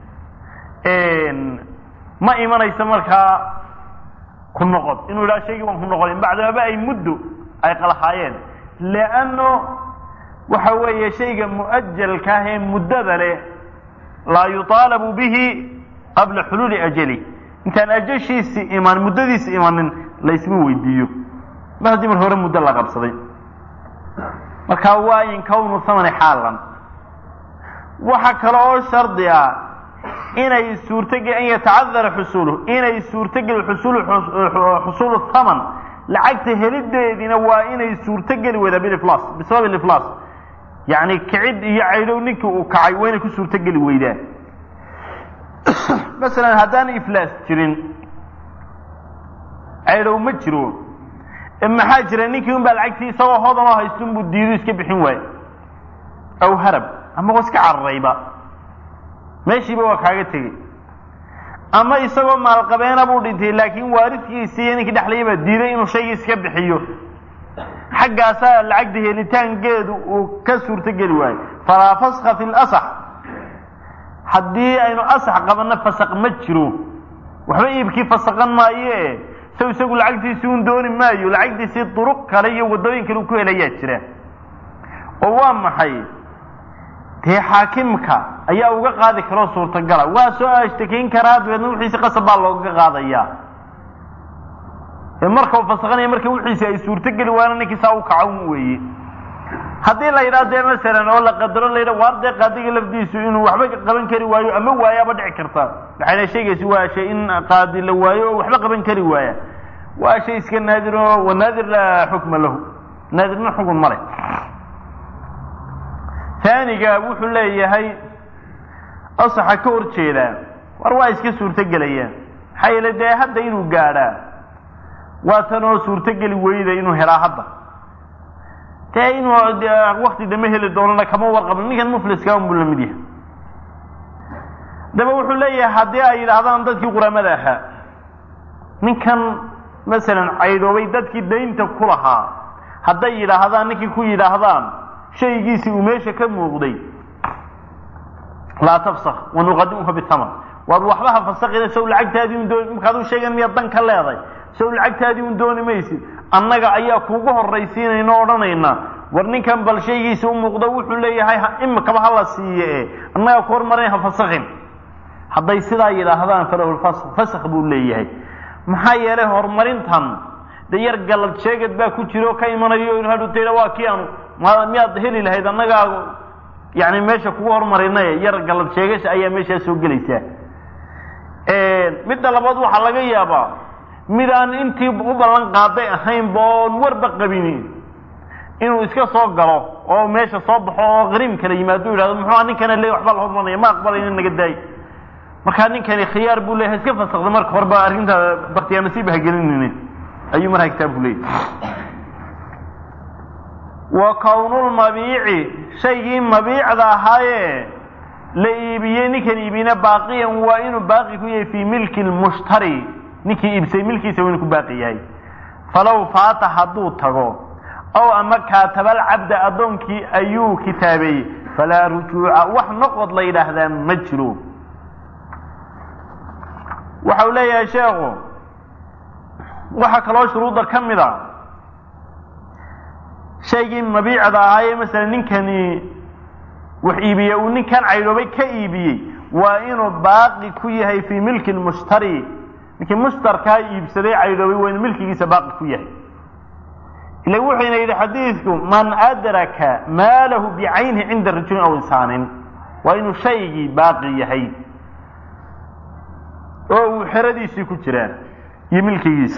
ma imanayso markaa ku noqod inuu yidhaha shaygii waan ku noqonin bacdamaba ay muddo ay qalahaayeen leanno waxa weeye shayga mu'ajalka ah ee muddada leh laa yuطaalabu bihi qabla xuluuli ajali intaan ajashiisi iman muddadiisi imanin laysma weydiiyo mar haddii mar hore muddo la qabsaday marka waa in kownu thamani xaalan waxa kale oo shardi ah inay suurtogel an yatacadara xusuluh inay suurtogeli xusul xusuulu thaman lacagta helideediina waa inay suurtogeli weydaa biliflas bisabab iliflas yacni kicid iyo caydhow ninkii uu kacay waa inay ku suurtogeli weydaa masalan haddaan iflaas jirin caydhow ma jiro maxaa jira ninkii un baa lacagtii isagoo hodan oo haysto unbuu diido iska bixin waayo aw harab ama waa iska cararayba meeshiiba waa kaaga tegey ama isagoo maalqabeena buu dhintay laakiin waaridkiisi iyo ninkii dhexlayay baa diiday inuu shaygii iska bixiyo xaggaasaa lacagta helitaankeedu uu ka suurtogeli waayo falaa faska fi lasax haddii aynu asax qabanno fasaq ma jiro waxba iibkii fasaqan maaye saw isagu lacagtiisii un dooni maayo lacagtiisii duruq kale iyo waddooyin kale uu ku helayaa jira oo waa maxay dee xaakimka ayaa uga qaadi karoo suurtagala waa soo ashtakeyn karaa dabeedna wixiisi qasab baa looga qaadayaa marka uu fasakhanaya marka wixiisi ay suurtogeli waana ninkii saa u kacan weeye haddii la yidhaha dee masalan oo la qadaro la yidhaha waar dee qaadiga lafdiisu inuu waxba qaban kari waayo ama waayaaba dhici karta waxayna sheegaysa waa shay in qaadi la waayo oo waxba qaban kari waaya waa shay iska naadir oo wanaadir laa xukma lahu naadirna xukun male taaniga wuxuu leeyahay asaxa ka hor jeedaa war waa iska suurtogelayaan maxaa yeele dee hadda inuu gaadhaa waa tan oo suurtogeli weyda inuu helaa hadda dee inuu wakti dambe heli doonana kama warqabno ninkan mufliska unbuu la mid yahay daba wuxuu leeyahay haddii ay yidhaahdaan dadkii quramada ahaa ninkan masalan caydhoobay dadkii daynta ku lahaa hadday yidhaahdaan ninkii ku yidhaahdaan shaygiisii uu meesha ka muuqday laa tafsak wanuqadimuka bithaman waad waxba ha fasakina sow lacagtaadii un dooni markaad u sheegan miyaad dan ka leeday sow lacagtaadii un dooni maysid annaga ayaa kuugu horraysiinayna o odhanayna war ninkan bal shaygiisa u muuqdo wuxuu leeyahay imikaba hala siiye e annagaa ku hormarin ha fasakin hadday sidaa yidhaahdaan falahulfask fasak buu leeyahay maxaa yeelay horumarintan de yar galad sheegad baa ku jira oo ka imanayo in hadhutayda waa kii aanu miyaad heli lahayd annagaa yani meesha kugu hormarinaye yar galad sheegasha ayaa meeshaa soo gelaysaa midda labaad waxaa laga yaabaa mid aan intii u ballan qaaday ahaynba oon warba qabini inuu iska soo galo oo meesha soo baxo oo qariim kala yimaado yidhahdo muxuu ninkana le waxbaa la hormarinaya ma aqbalayna naga daay markaa ninkani khiyaar buu leeyahay iska fasakda marka horeba arrinta baktiyaamasiib hagelinine ayuu markaa kitaabku leeyahy wa kownulmabiici shaygii mabiicda ahaaye la iibiyey ninkan iibina baaqiyan waa inuu baaqi ku yahay fii milki lmushtari ninkii iibsay milkiisa waa inuu ku baaqi yahay falow faata hadduu tago ow ama kaatabal cabda addoonkii ayuu kitaabeeyey falaa rujuuca wax noqod la yidhaahdaa ma jiro waxa uu leeyahay sheekhu waxaa kaloo shuruudda ka mid a shaygii mabiicda ahaayee masalan ninkani wax iibiye uu ninkan caydhoobay ka iibiyey waa inuu baaqi ku yahay fii milki lmushtari ninkii mushtarkaa iibsaday caydhoobay waa inuu milkigiisa baaqi ku yahay ila wuxuyna yidhi xadiidku man adraka maalahu bicaynihi cinda rajulin aw insaanin waa inuu shaygii baaqi yahay oo uu xeradiisii ku jiraa iyo milkigiisa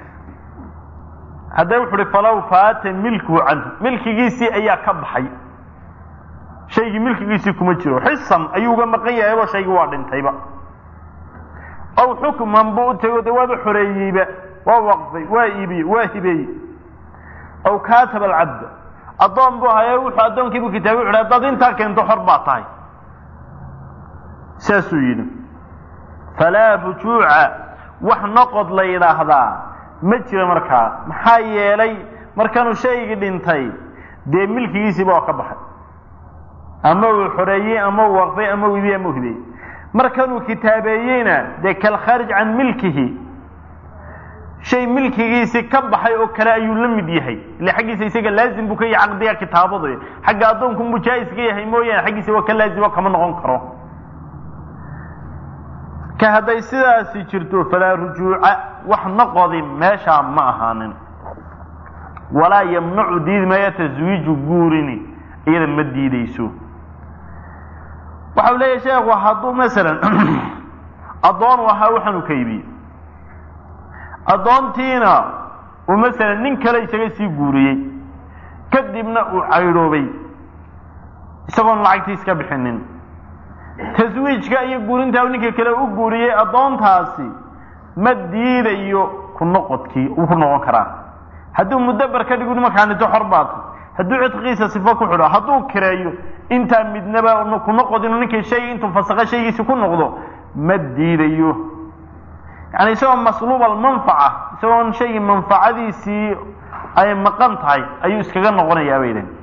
hadda wuxu uhi falow faata milkuhu canhu milkigiisii ayaa ka baxay shaygii milkigiisii kuma jiro xisan ayuu uga maqan yahaybo shaygii waa dhintayba aw xukman buu u tego de waaba xoreeyeyba waa waqfay waa iibiyey waa hibeeyey aw kaataba alcabda addoon buu haye wuxuu addoonkiibuu kitaabay wuxu hadaad intaa keento xor baa tahay saasuu yidhi falaa rujuuca wax noqod la yidhaahdaa ma jira markaa maxaa yeelay markanuu shaygii dhintay dee milkigiisiiba oo ka baxay ama uu xoreeyey ama uu waqfay ama uu ibiyey ama u hibeyey markanuu kitaabeeyeyna dee kalkhaarij can milkihi shay milkigiisii ka baxay oo kale ayuu la mid yahay ile xaggiisa isaga laazim buu ka yahay caqdiga kitaabada xagga addoonku muu jaa-is ka yahay mooyaane xaggiisa waa ka laazimo kama noqon karo ka hadday sidaasi jirto falaa rujuuca wax noqodi meeshaa ma ahaanin walaa yamnacu diidi maya taswiiju guurini iyada ma diideyso waxa u leeyahay sheekhu hadduu masalan addoon u ahaa waxaanu ka iibiyey addoontiina uu masalan nin kale isaga sii guuriyey kadibna uu caydhoobay isagoon lacagtii iska bixinin taswiijka iyo guurintaa u ninka kale u guuriyey addoontaasi ma diidayo ku noqodkii uu ku noqon karaa hadduu muddabar ka dhigu markaa nito xor baata hadduu cidqiisa sifo ku xidho hadduu kireeyo intaa midnaba ku noqod inuu ninkii shay intuu fasaqa shaygiisi ku noqdo ma diidayo yani isagoo masluub almanfaca isagoon shaygii manfacadiisii ay maqan tahay ayuu iskaga noqonayaa bay idhahen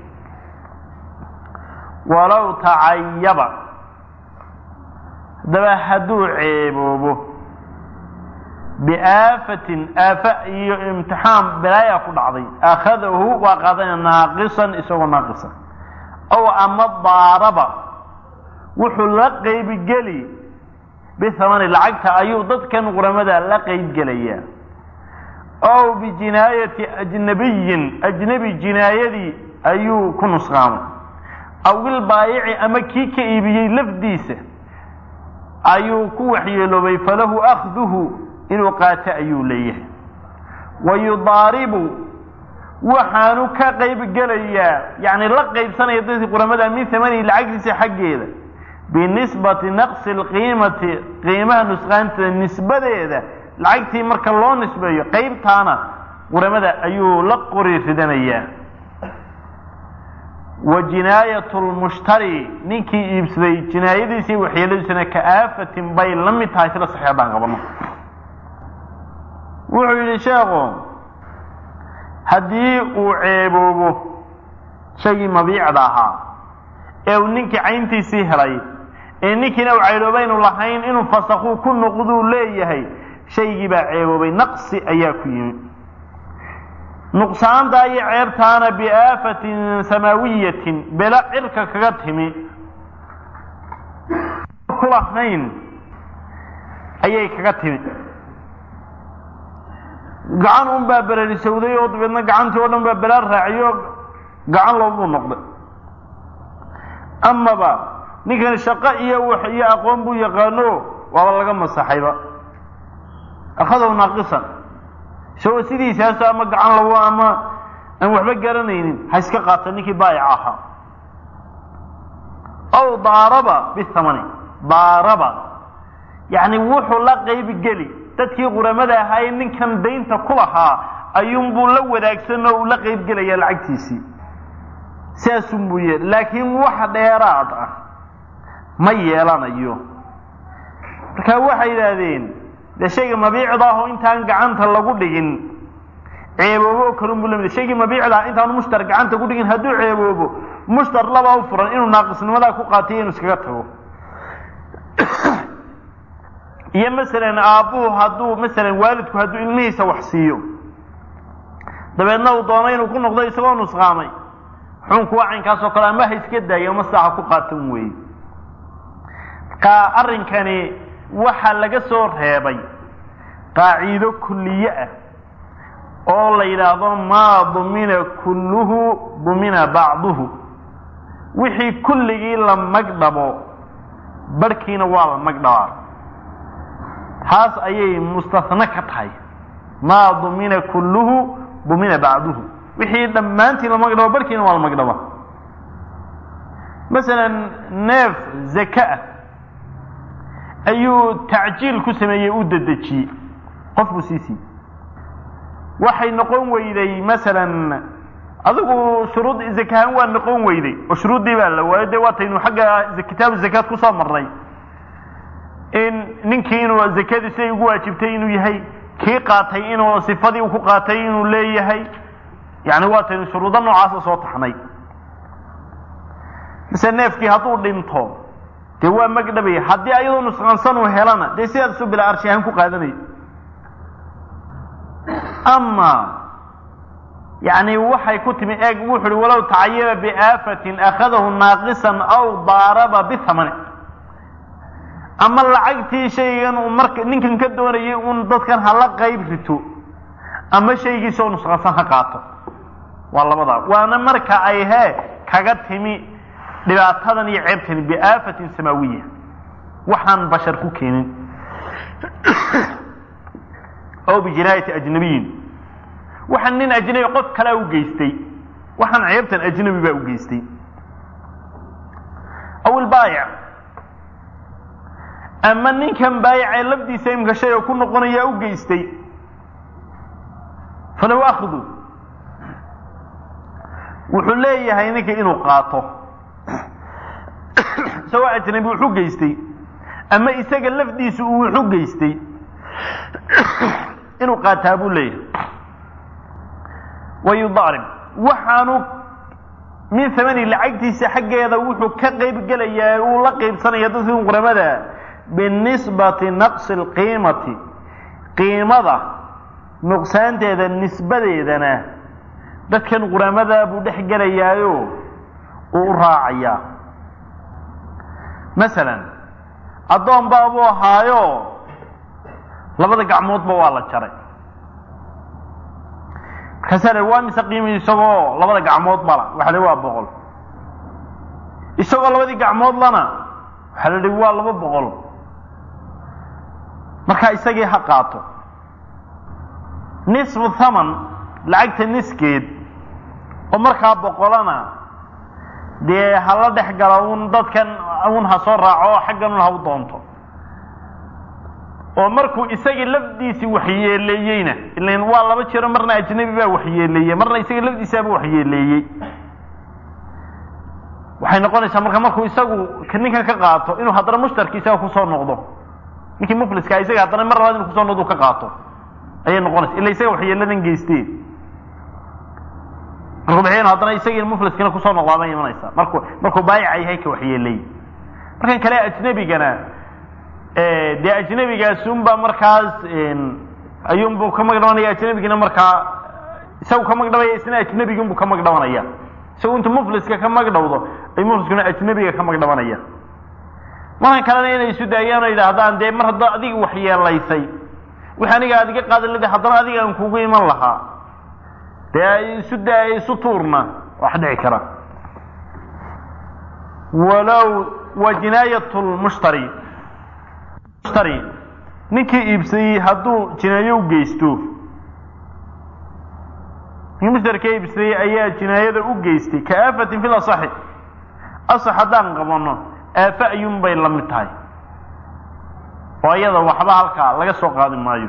walow tacayaba haddaba hadduu ceeboobo biaafatin aafa iyo imtixaan balaaya ku dhacday akhadahu waa qaadanaya naaqisan isagoo naaqisa ow ama daaraba wuxuu la qeybgeli bithamani lacagta ayuu dadkan quramada la qeybgelayaa ow bijinaayati ajnabiyin ajnebi jinaayadii ayuu ku nusqaamay aw ilbaayici ama kii ka iibiyey lafdiisa ayuu ku waxyeeloobay falahu akhduhu inuu qaato ayuu leeyahay wa yudaaribu waxaanu ka qaybgelayaa yani la qaybsanaya dadkii quramada min hamanihi lacagtiisa xaggeeda binisbati naqsi lqiimati qiimaha nusqaanteeda nisbadeeda lacagtii marka loo nisbeeyo qaybtaana quramada ayuu la qori ridanayaa wa jinaayat lmushtari ninkii iibsaday jinaayadiisa iyo waxyeeladiisana ka aafatin bay la mid tahay sida saxiix haddaan qabano wuxuu yidhi sheekhu haddii uu ceeboobo shaygii mabiicda ahaa ee uu ninkii cayntiisii helay ee ninkiina uu caydhoobaynu lahayn inuu fasakuu ku noqduu leeyahay shaygii baa ceeboobay naqsi ayaa ku yimi nuqsaantaa iyo ceebtaana biaafatin samaawiyatin bela cirka kaga timi ku lahayn ayay kaga timi gacan un baa berarisowday oo dabeedna gacantii oo dhan baa belaa raaciyo gacan loobuu noqday amaba ninkan shaqo iyo wax iyo aqoon buu yaqaano waaba laga masaxayba akhadaw naaqisan isagoo sidiisaaso ama gacan labo ama aan waxba garanaynin ha iska qaata ninkii baayic ahaa aw daaraba bithamani daaraba yacni wuxuu la qaybgeli dadkii quramada ahaa ee ninkan daynta ku lahaa ayuunbuu la wadaagsan oo uu la qaybgelaya lacagtiisii saasunbuu yeel laakiin wax dheeraad ah ma yeelanayo marka waxay yidhaahdeen dee shayga mabiicda ah oo intaan gacanta lagu dhigin ceeboobo oo kalunbuu lamid shaygii mabiicda ah intaanu mushtar gacanta ku dhigin hadduu ceeboobo mushtar labaa u furan inuu naaqisnimadaa ku qaatiyo inuu iskaga tago iyo masalan aabbuhu hadduu masalan waalidku hadduu ilmihiisa wax siiyo dabeedna uu doono inuu ku noqdo isagoo nusqaamay xukunku waa caynkaasoo kale ama ha iska daayo ama saaxa ku qaatan weeye marka arrinkani waxaa laga soo reebay qaaciido kulliye ah oo la yidhaahdo maa dumina kulluhu dumina bacduhu wixii kulligii la magdhabo barhkiina waa la magdhabaa taas ayay mustahne ka tahay maa dumina kulluhu dumina bacduhu wixii dhammaantii la magdhabo barhkiina waa la magdhaba masalan neef zaka ah ayuu tacjiil ku sameeyey u dedejiyey qof buu sii siiyey waxay noqon weyday masalan adigu shuruud zakahaan waa noqon weyday oo shuruuddii baa la waayo dee waataynu xagga kitaabu zakaad kusoo marnay in ninkii inuu zakadii siday ugu waajibtay inuu yahay kii qaatay inuu sifadii uu ku qaatay inuu leeyahay yani waataynu shuruudo noocaasa soo taxnay mise neefkii hadduu dhinto dee waa magdhabaya haddii ayadoo nusqaansan uu helana dee sidaasuu bila arshi ahaan ku qaadanaya ama yani waxay ku timi eeg wuxu uhi walow tacayaba biaafatin akhadahu naaqisan aw daaraba bithamani ama lacagtii shaygan uu marka ninkan ka doonayay un dadkan hala qayb rito ama shaygiisoo nusqaansan ha qaato waa labadaa waana marka ay hee kaga timi dhibaatadan iyo ceebtani biaafatin samaawiya waxaan bashar ku keenin oo bijinaayati ajnabiyin waxaan nin ajnabi qof kalea u geystay waxaan ceebtan ajnabi baa u geystay aw ilbaayic ama ninkan baayicee lafdiisa imka shay oo ku noqonayaa u geystay falow akhdu wuxuu leeyahay ninka inuu qaato isagoo ajnabi wuxu geystay ama isaga lafdiisu uu wuxu geystay inuu qaataa buu leeyahay wayudaarib waxaanu min hamani lacagtiisa xaggeeda wuxuu ka qayb gelayaa uu la qaybsanaya dadkii quramada binisbati naqsi alqiimati qiimada nuqsaanteeda nisbadeedana dadkan quramada buu dhex gelayaayo uu u raacayaa masalan addoon baabuu ahaayo labada gacmoodba waa la jaray markaasaa la waa mise qiimi isagoo labada gacmood bala waxa la waa boqol isagoo labadii gacmood lana waxaa la dhihi waa laba boqol markaa isagii ha qaato nisfu thaman lacagta niskeed oo markaa boqolana dee hala dhex galo un dadkan un ha soo raaco oo xaggan un ha u doonto oo markuu isagii lafdiisii waxyeeleeyeyna ilan waa laba jiro marna ajnabi baa waxyeeleeyey marna isagii lafdiisaaba waxyeeleeyey waxay noqonaysaa marka markuu isagu ninkan ka qaato inuu haddana mushtarki isaga kusoo noqdo ninkii mufliska isaga haddana mar labaad inu kusoo noqdo ka qaato ayay noqonaysa ila isaga waxyeeladan geysteen markuu bixiyana haddana isagii mufliskina kusoo noqdaa bay imanaysaa markuu markuu baayica yahay ka waxyeeleey markan kale ajnebigana dee ajnebigaasunba markaas ayuunbuu ka magdhabanaya ajnebigina markaa isagu ka magdhabaya isna ajnebiginbuu ka magdhabanaya isagu intu mufliska ka magdhawdo ay mufliskuna ajnebiga ka magdhabanaya markan kalena inay isu daayaan oo yidhaahdaan dee mar hadda adiga waxyeelaysay wix aniga aad iga qaadan leda haddana adiga aan kugu iman lahaa dee isu da isu tuurna wax dhici kara walow wa jinaayat lmushtari mushtari ninkii iibsadayey hadduu jinaayo u geysto ninkii mushtarka iibsadayey ayaa jinaayada u geystay ka aafatin fi lasaxi asax haddaan qabano aafa ayuun bay la mid tahay oo iyada waxba halkaa laga soo qaadi maayo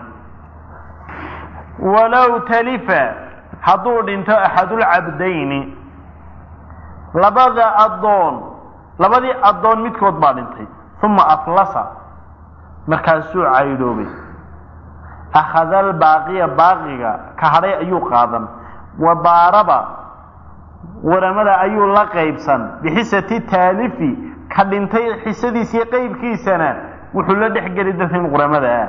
walow talifa hadduu dhinto axadulcabdayni labada addoon labadii addoon midkood baa dhintay uma aflasa markaasuu caydhoobay akhada albaaqiya baaqiga ka hadhay ayuu qaadan wa baaraba waramada ayuu la qaybsan bixisati taalifi ka dhintay xisadiisii qeybkiisana wuxuu la dhexgeli dadkan quramada ah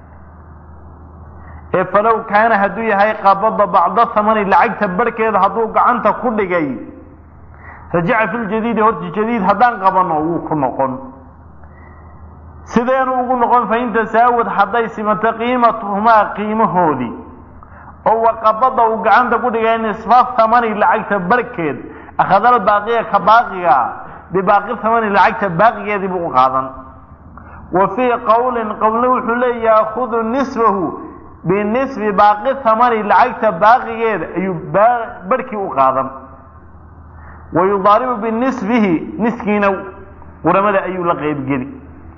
ee falow kaana hadduu yahay qabada bacda thamani lacagta barhkeeda hadduu gacanta ku dhigay rajaca fi ljadiidi horta jadiid haddaan qabano wuu ku noqon sideenu ugu noqon fain tasaawad hadday simato qiimatuhumaa qiimahoodii oo waqabada uu gacanta ku dhigay nisfa thamani lacagta barhkeed akhadal baaqiya ka baaqiga bibaaqi thamani lacagta baaqigeedii buu u qaadan wa fii qowlin qowlna wuxuu leeya yaakudu nisfahu binisfi baaqi thamani lacagta baaqigeeda ayuu barhkii u qaadan wa yudaaribu binisfihi niskiina quramada ayuu la qeybgeli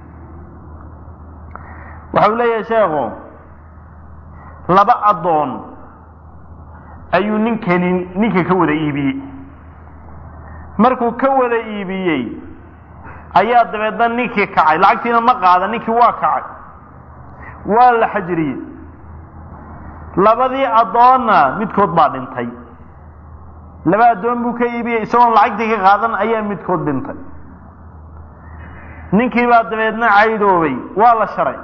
waxau leeyahay sheekhu laba addoon ayuu ninkani ninka ka wada iibiyey markuu ka wada iibiyey ayaa dabeedna ninkii kacay lacagtiina ma qaadan ninkii waa kacay waa la xajiriyey labadii addoonna midkood baa dhintay laba addoon buu ka iibiyey isagoon lacagtii ka qaadan ayaa midkood dhintay ninkii baa dabeedna caydoobay waa la sharay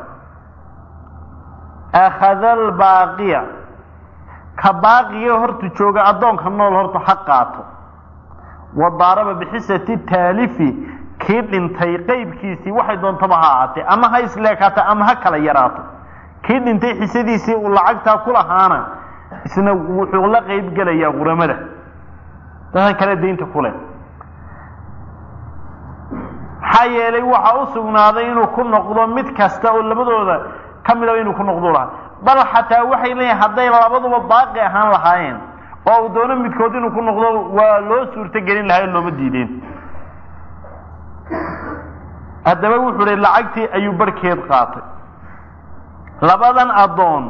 akhada albaaqiya ka baaqiga horta jooga addoonka nool horta ha qaato wa daaraba bixisati taalifi kii dhintay qeybkiisii waxay doontaba ha ahaatee ama ha isleekaato ama ha kala yaraato kii dhintay xisadiisii uu lacagtaa ku lahaana isna wuxuu la qeyb gelayaa quramada dadkan kale daynta ku leh maxaa yeelay waxa u sugnaaday inuu ku noqdo mid kasta oo labadooda ka midaba inuu ku noqdo lahaa bal xataa waxay leeyihin hadday labaduba baaqi ahaan lahaayeen oo uu doono midkood inuu ku noqdo waa loo suurto gelin lahaa looma diideen haddaba wuxuu hi lacagtii ayuu barhkeed qaatay labadan addoon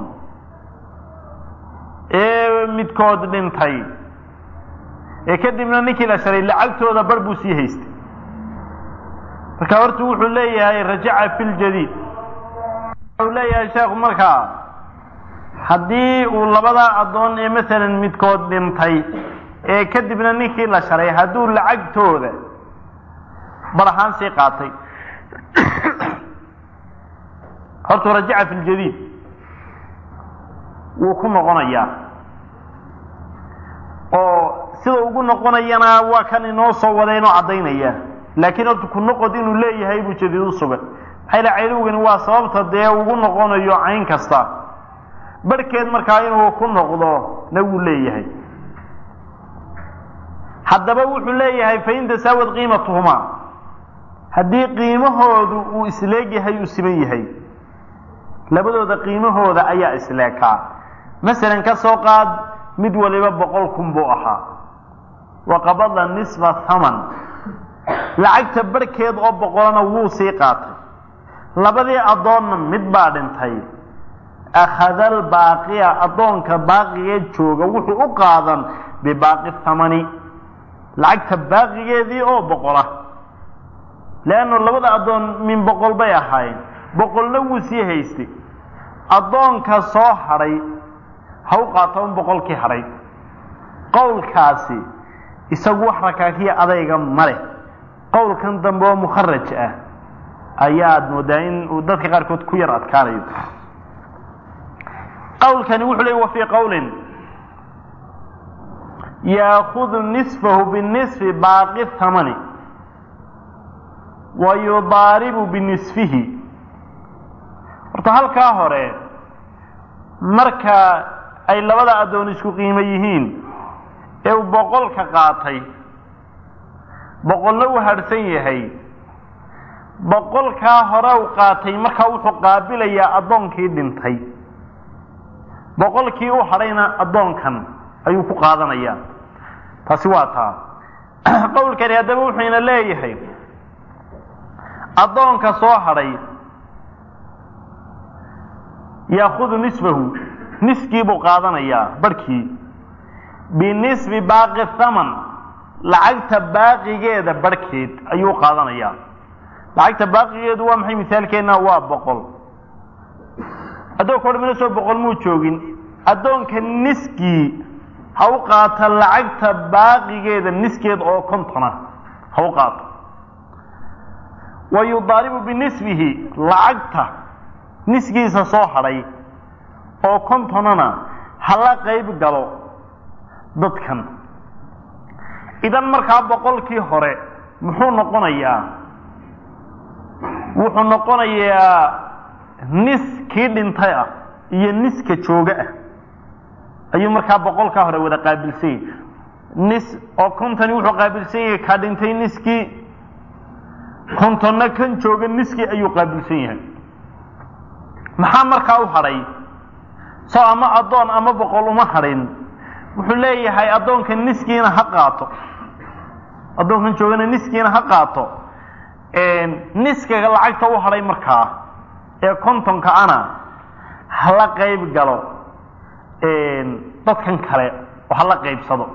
ee midkood dhintay ee kadibna ninkii la sharay lacagtooda bar buu sii haystay marka horta wuxuu leeyahay rajaca fi ljadiid wuxuu leeyahay sheekhu markaa haddii uu labadaa addoon ee masalan midkood dhintay ee kadibna ninkii la sharay hadduu lacagtooda bar ahaan sii qaatay hortuu rajaca fi ljadiid wuu ku noqonayaa oo sida ugu noqonayana waa kan inoo soo wada inoo caddaynaya laakiin horta ku noqod inuu leeyahay buu jadiid u sugan maxaa yila caylowgani waa sababta dee ugu noqonayo cayn kasta barhkeed markaa inuu ku noqdo na wuu leeyahay haddaba wuxuu leeyahay fain tasaawad qiimatuhumaa haddii qiimahoodu uu isleeg yahay uu siman yahay labadooda qiimahooda ayaa isleekaa masalan ka soo qaad mid waliba boqol kun buu ahaa wa qabada nisfa thaman lacagta barhkeed oo boqolana wuu sii qaatay labadii addoonna mid baa dhintay akhada albaaqiya addoonka baaqigeed jooga wuxuu u qaadan bibaaqi thamani lacagta baaqigeedii oo boqola leannu labada addoon min boqol bay ahaayeen boqolna wuu sii haystay addoonka soo hadhay ha u qaato un boqolkii hadhay qowlkaasi isagu wax rakaakiya adayga ma leh qowlkan dambe oo mukharaj ah ayaad moodaa in uu dadka qaarkood ku yar adkaanayo qowlkani wuxuu leey wa fii qowlin yaakudu nisfahu binisfi baaqi thamani wa yudaaribu binisfihi horta halkaa hore marka ay labada addoon isku qiimo yihiin ee uu boqolka qaatay boqolna uu hadhsan yahay boqolkaa hore u qaatay markaa wuxuu qaabilayaa addoonkii dhintay boqolkii u hadhayna addoonkan ayuu ku qaadanayaa taasi waa taa qowlkani haddaba wuxuyna leeyahay addoonka soo hadhay yaakudu nisfahu niskii buu qaadanayaa barhkii binisbi baaqi thaman lacagta baaqigeeda barhkeed ayuu qaadanayaa lacagta baaqigeedu waa maxay misaalkeenna waa boqol addoonka odhamina soo boqol muu joogin addoonka niskii ha u qaata lacagta baaqigeeda niskeed oo kontona ha u qaato wa yudaaribu binisbihi lacagta niskiisa soo hadhay oo kontonana hala qayb galo dadkan idan markaa boqolkii hore muxuu noqonayaa wuxuu noqonayaa nis kii dhintay ah iyo niska jooga ah ayuu markaa boqolkaa hore wada qaabilsan yahay nis oo kontoni wuxuu qaabilsan yahay kaa dhintay niskii kontonna kan jooga niskii ayuu qaabilsan yahay maxaa markaa u hadhay soo ama addoon ama boqol uma hadhin wuxuu leeyahay addoonka niskiina ha qaato addoonkan joogana niskiina ha qaato niskaga lacagta u hadhay markaa ee kontonka ana hala qayb galo dadkan kale oo hala qaybsado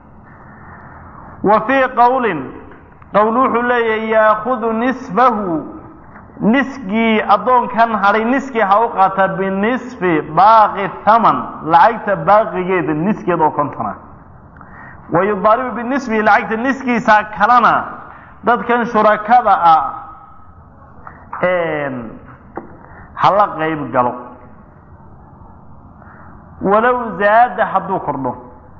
wa fii qowlin qowl wuxuu leeyahay yaakudu nisfahu niskii addoonkan hadhay niskii ha u qaata binisfi baaqi thaman lacagta baaqigeeda niskeed oo kontona wa yudaaribu binisbihi lacagta niskiisa kalena dadkan shurakada ah hala qayb galo walow zaada hadduu kordho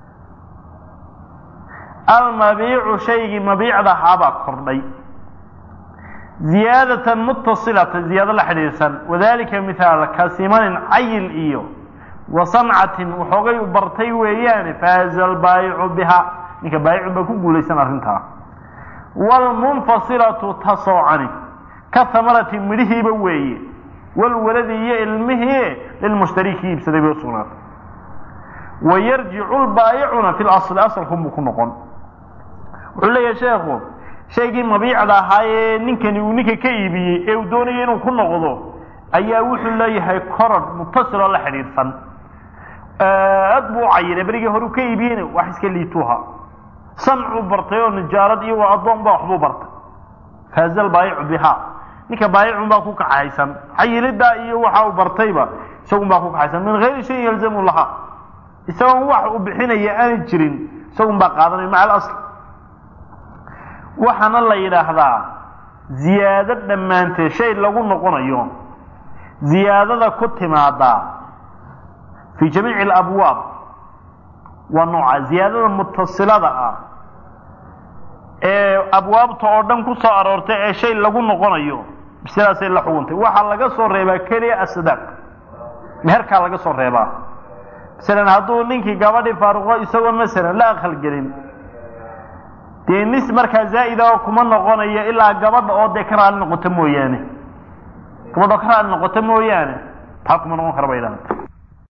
almabiicu shaygii mabiicda ahaabaa kordhay ziyaadatan mutasilata ziyaado la xidhiidhsan wadalika mithaal ka simanin cayil iyo wa sancatin waxoogay u bartay weeyaane faaza albaayicu biha ninka baayicun baa ku guulaysan arrintaa waalmunfasilatu ta soocani ka hamarati midhihiiba weeye walwaladi iyo ilmihii lilmushtariki iibsaday bay usugnaatay wayarjicu lbaayicuna fi lasli asalkunbuu ku noqon wuxuu leeyahay sheekhu shaygii mabiicda ahaa ee ninkani uu ninka ka iibiyey ee uu doonaya inuu ku noqdo ayaa wuxuu leeyahay koror mutasiloo la xidhiidhsan aad buu u cayinay berigii hore u ka iibiyeyna wax iska liituha sancuu bartay oo nijaarad iyo waa addoon baa waxbuu bartay faaza albaayicu biha ninka baayicun baa ku kaxaysan cayiliddaa iyo waxa uu bartayba isagun baa ku kaxaysan min hayri shayin yalzamu laha isagoon wax uu bixinaya aanay jirin isagun baa qaadanaya maca alasl waxaana la yidhaahdaa ziyaado dhammaanteed shay lagu noqonayo ziyaadada ku timaadaa fii jamiici alabwaab waa nooca ziyaadada mutasilada ah ee abwaabta oo dhan ku soo aroortay ee shay lagu noqonayo sidaasay la xuguntay waxaa laga soo reebaa keliya asadaaq meherkaa laga soo reebaa masalan hadduu ninkii gabadhii faaruqo isagoon masalan la aqalgelin dee nis markaa zaa'ida oo kuma noqonayo ilaa gabadha oo dee ka raali noqoto mooyaane gabadha oo ka raali noqoto mooyaane taa kuma noqon kara bay idhaahda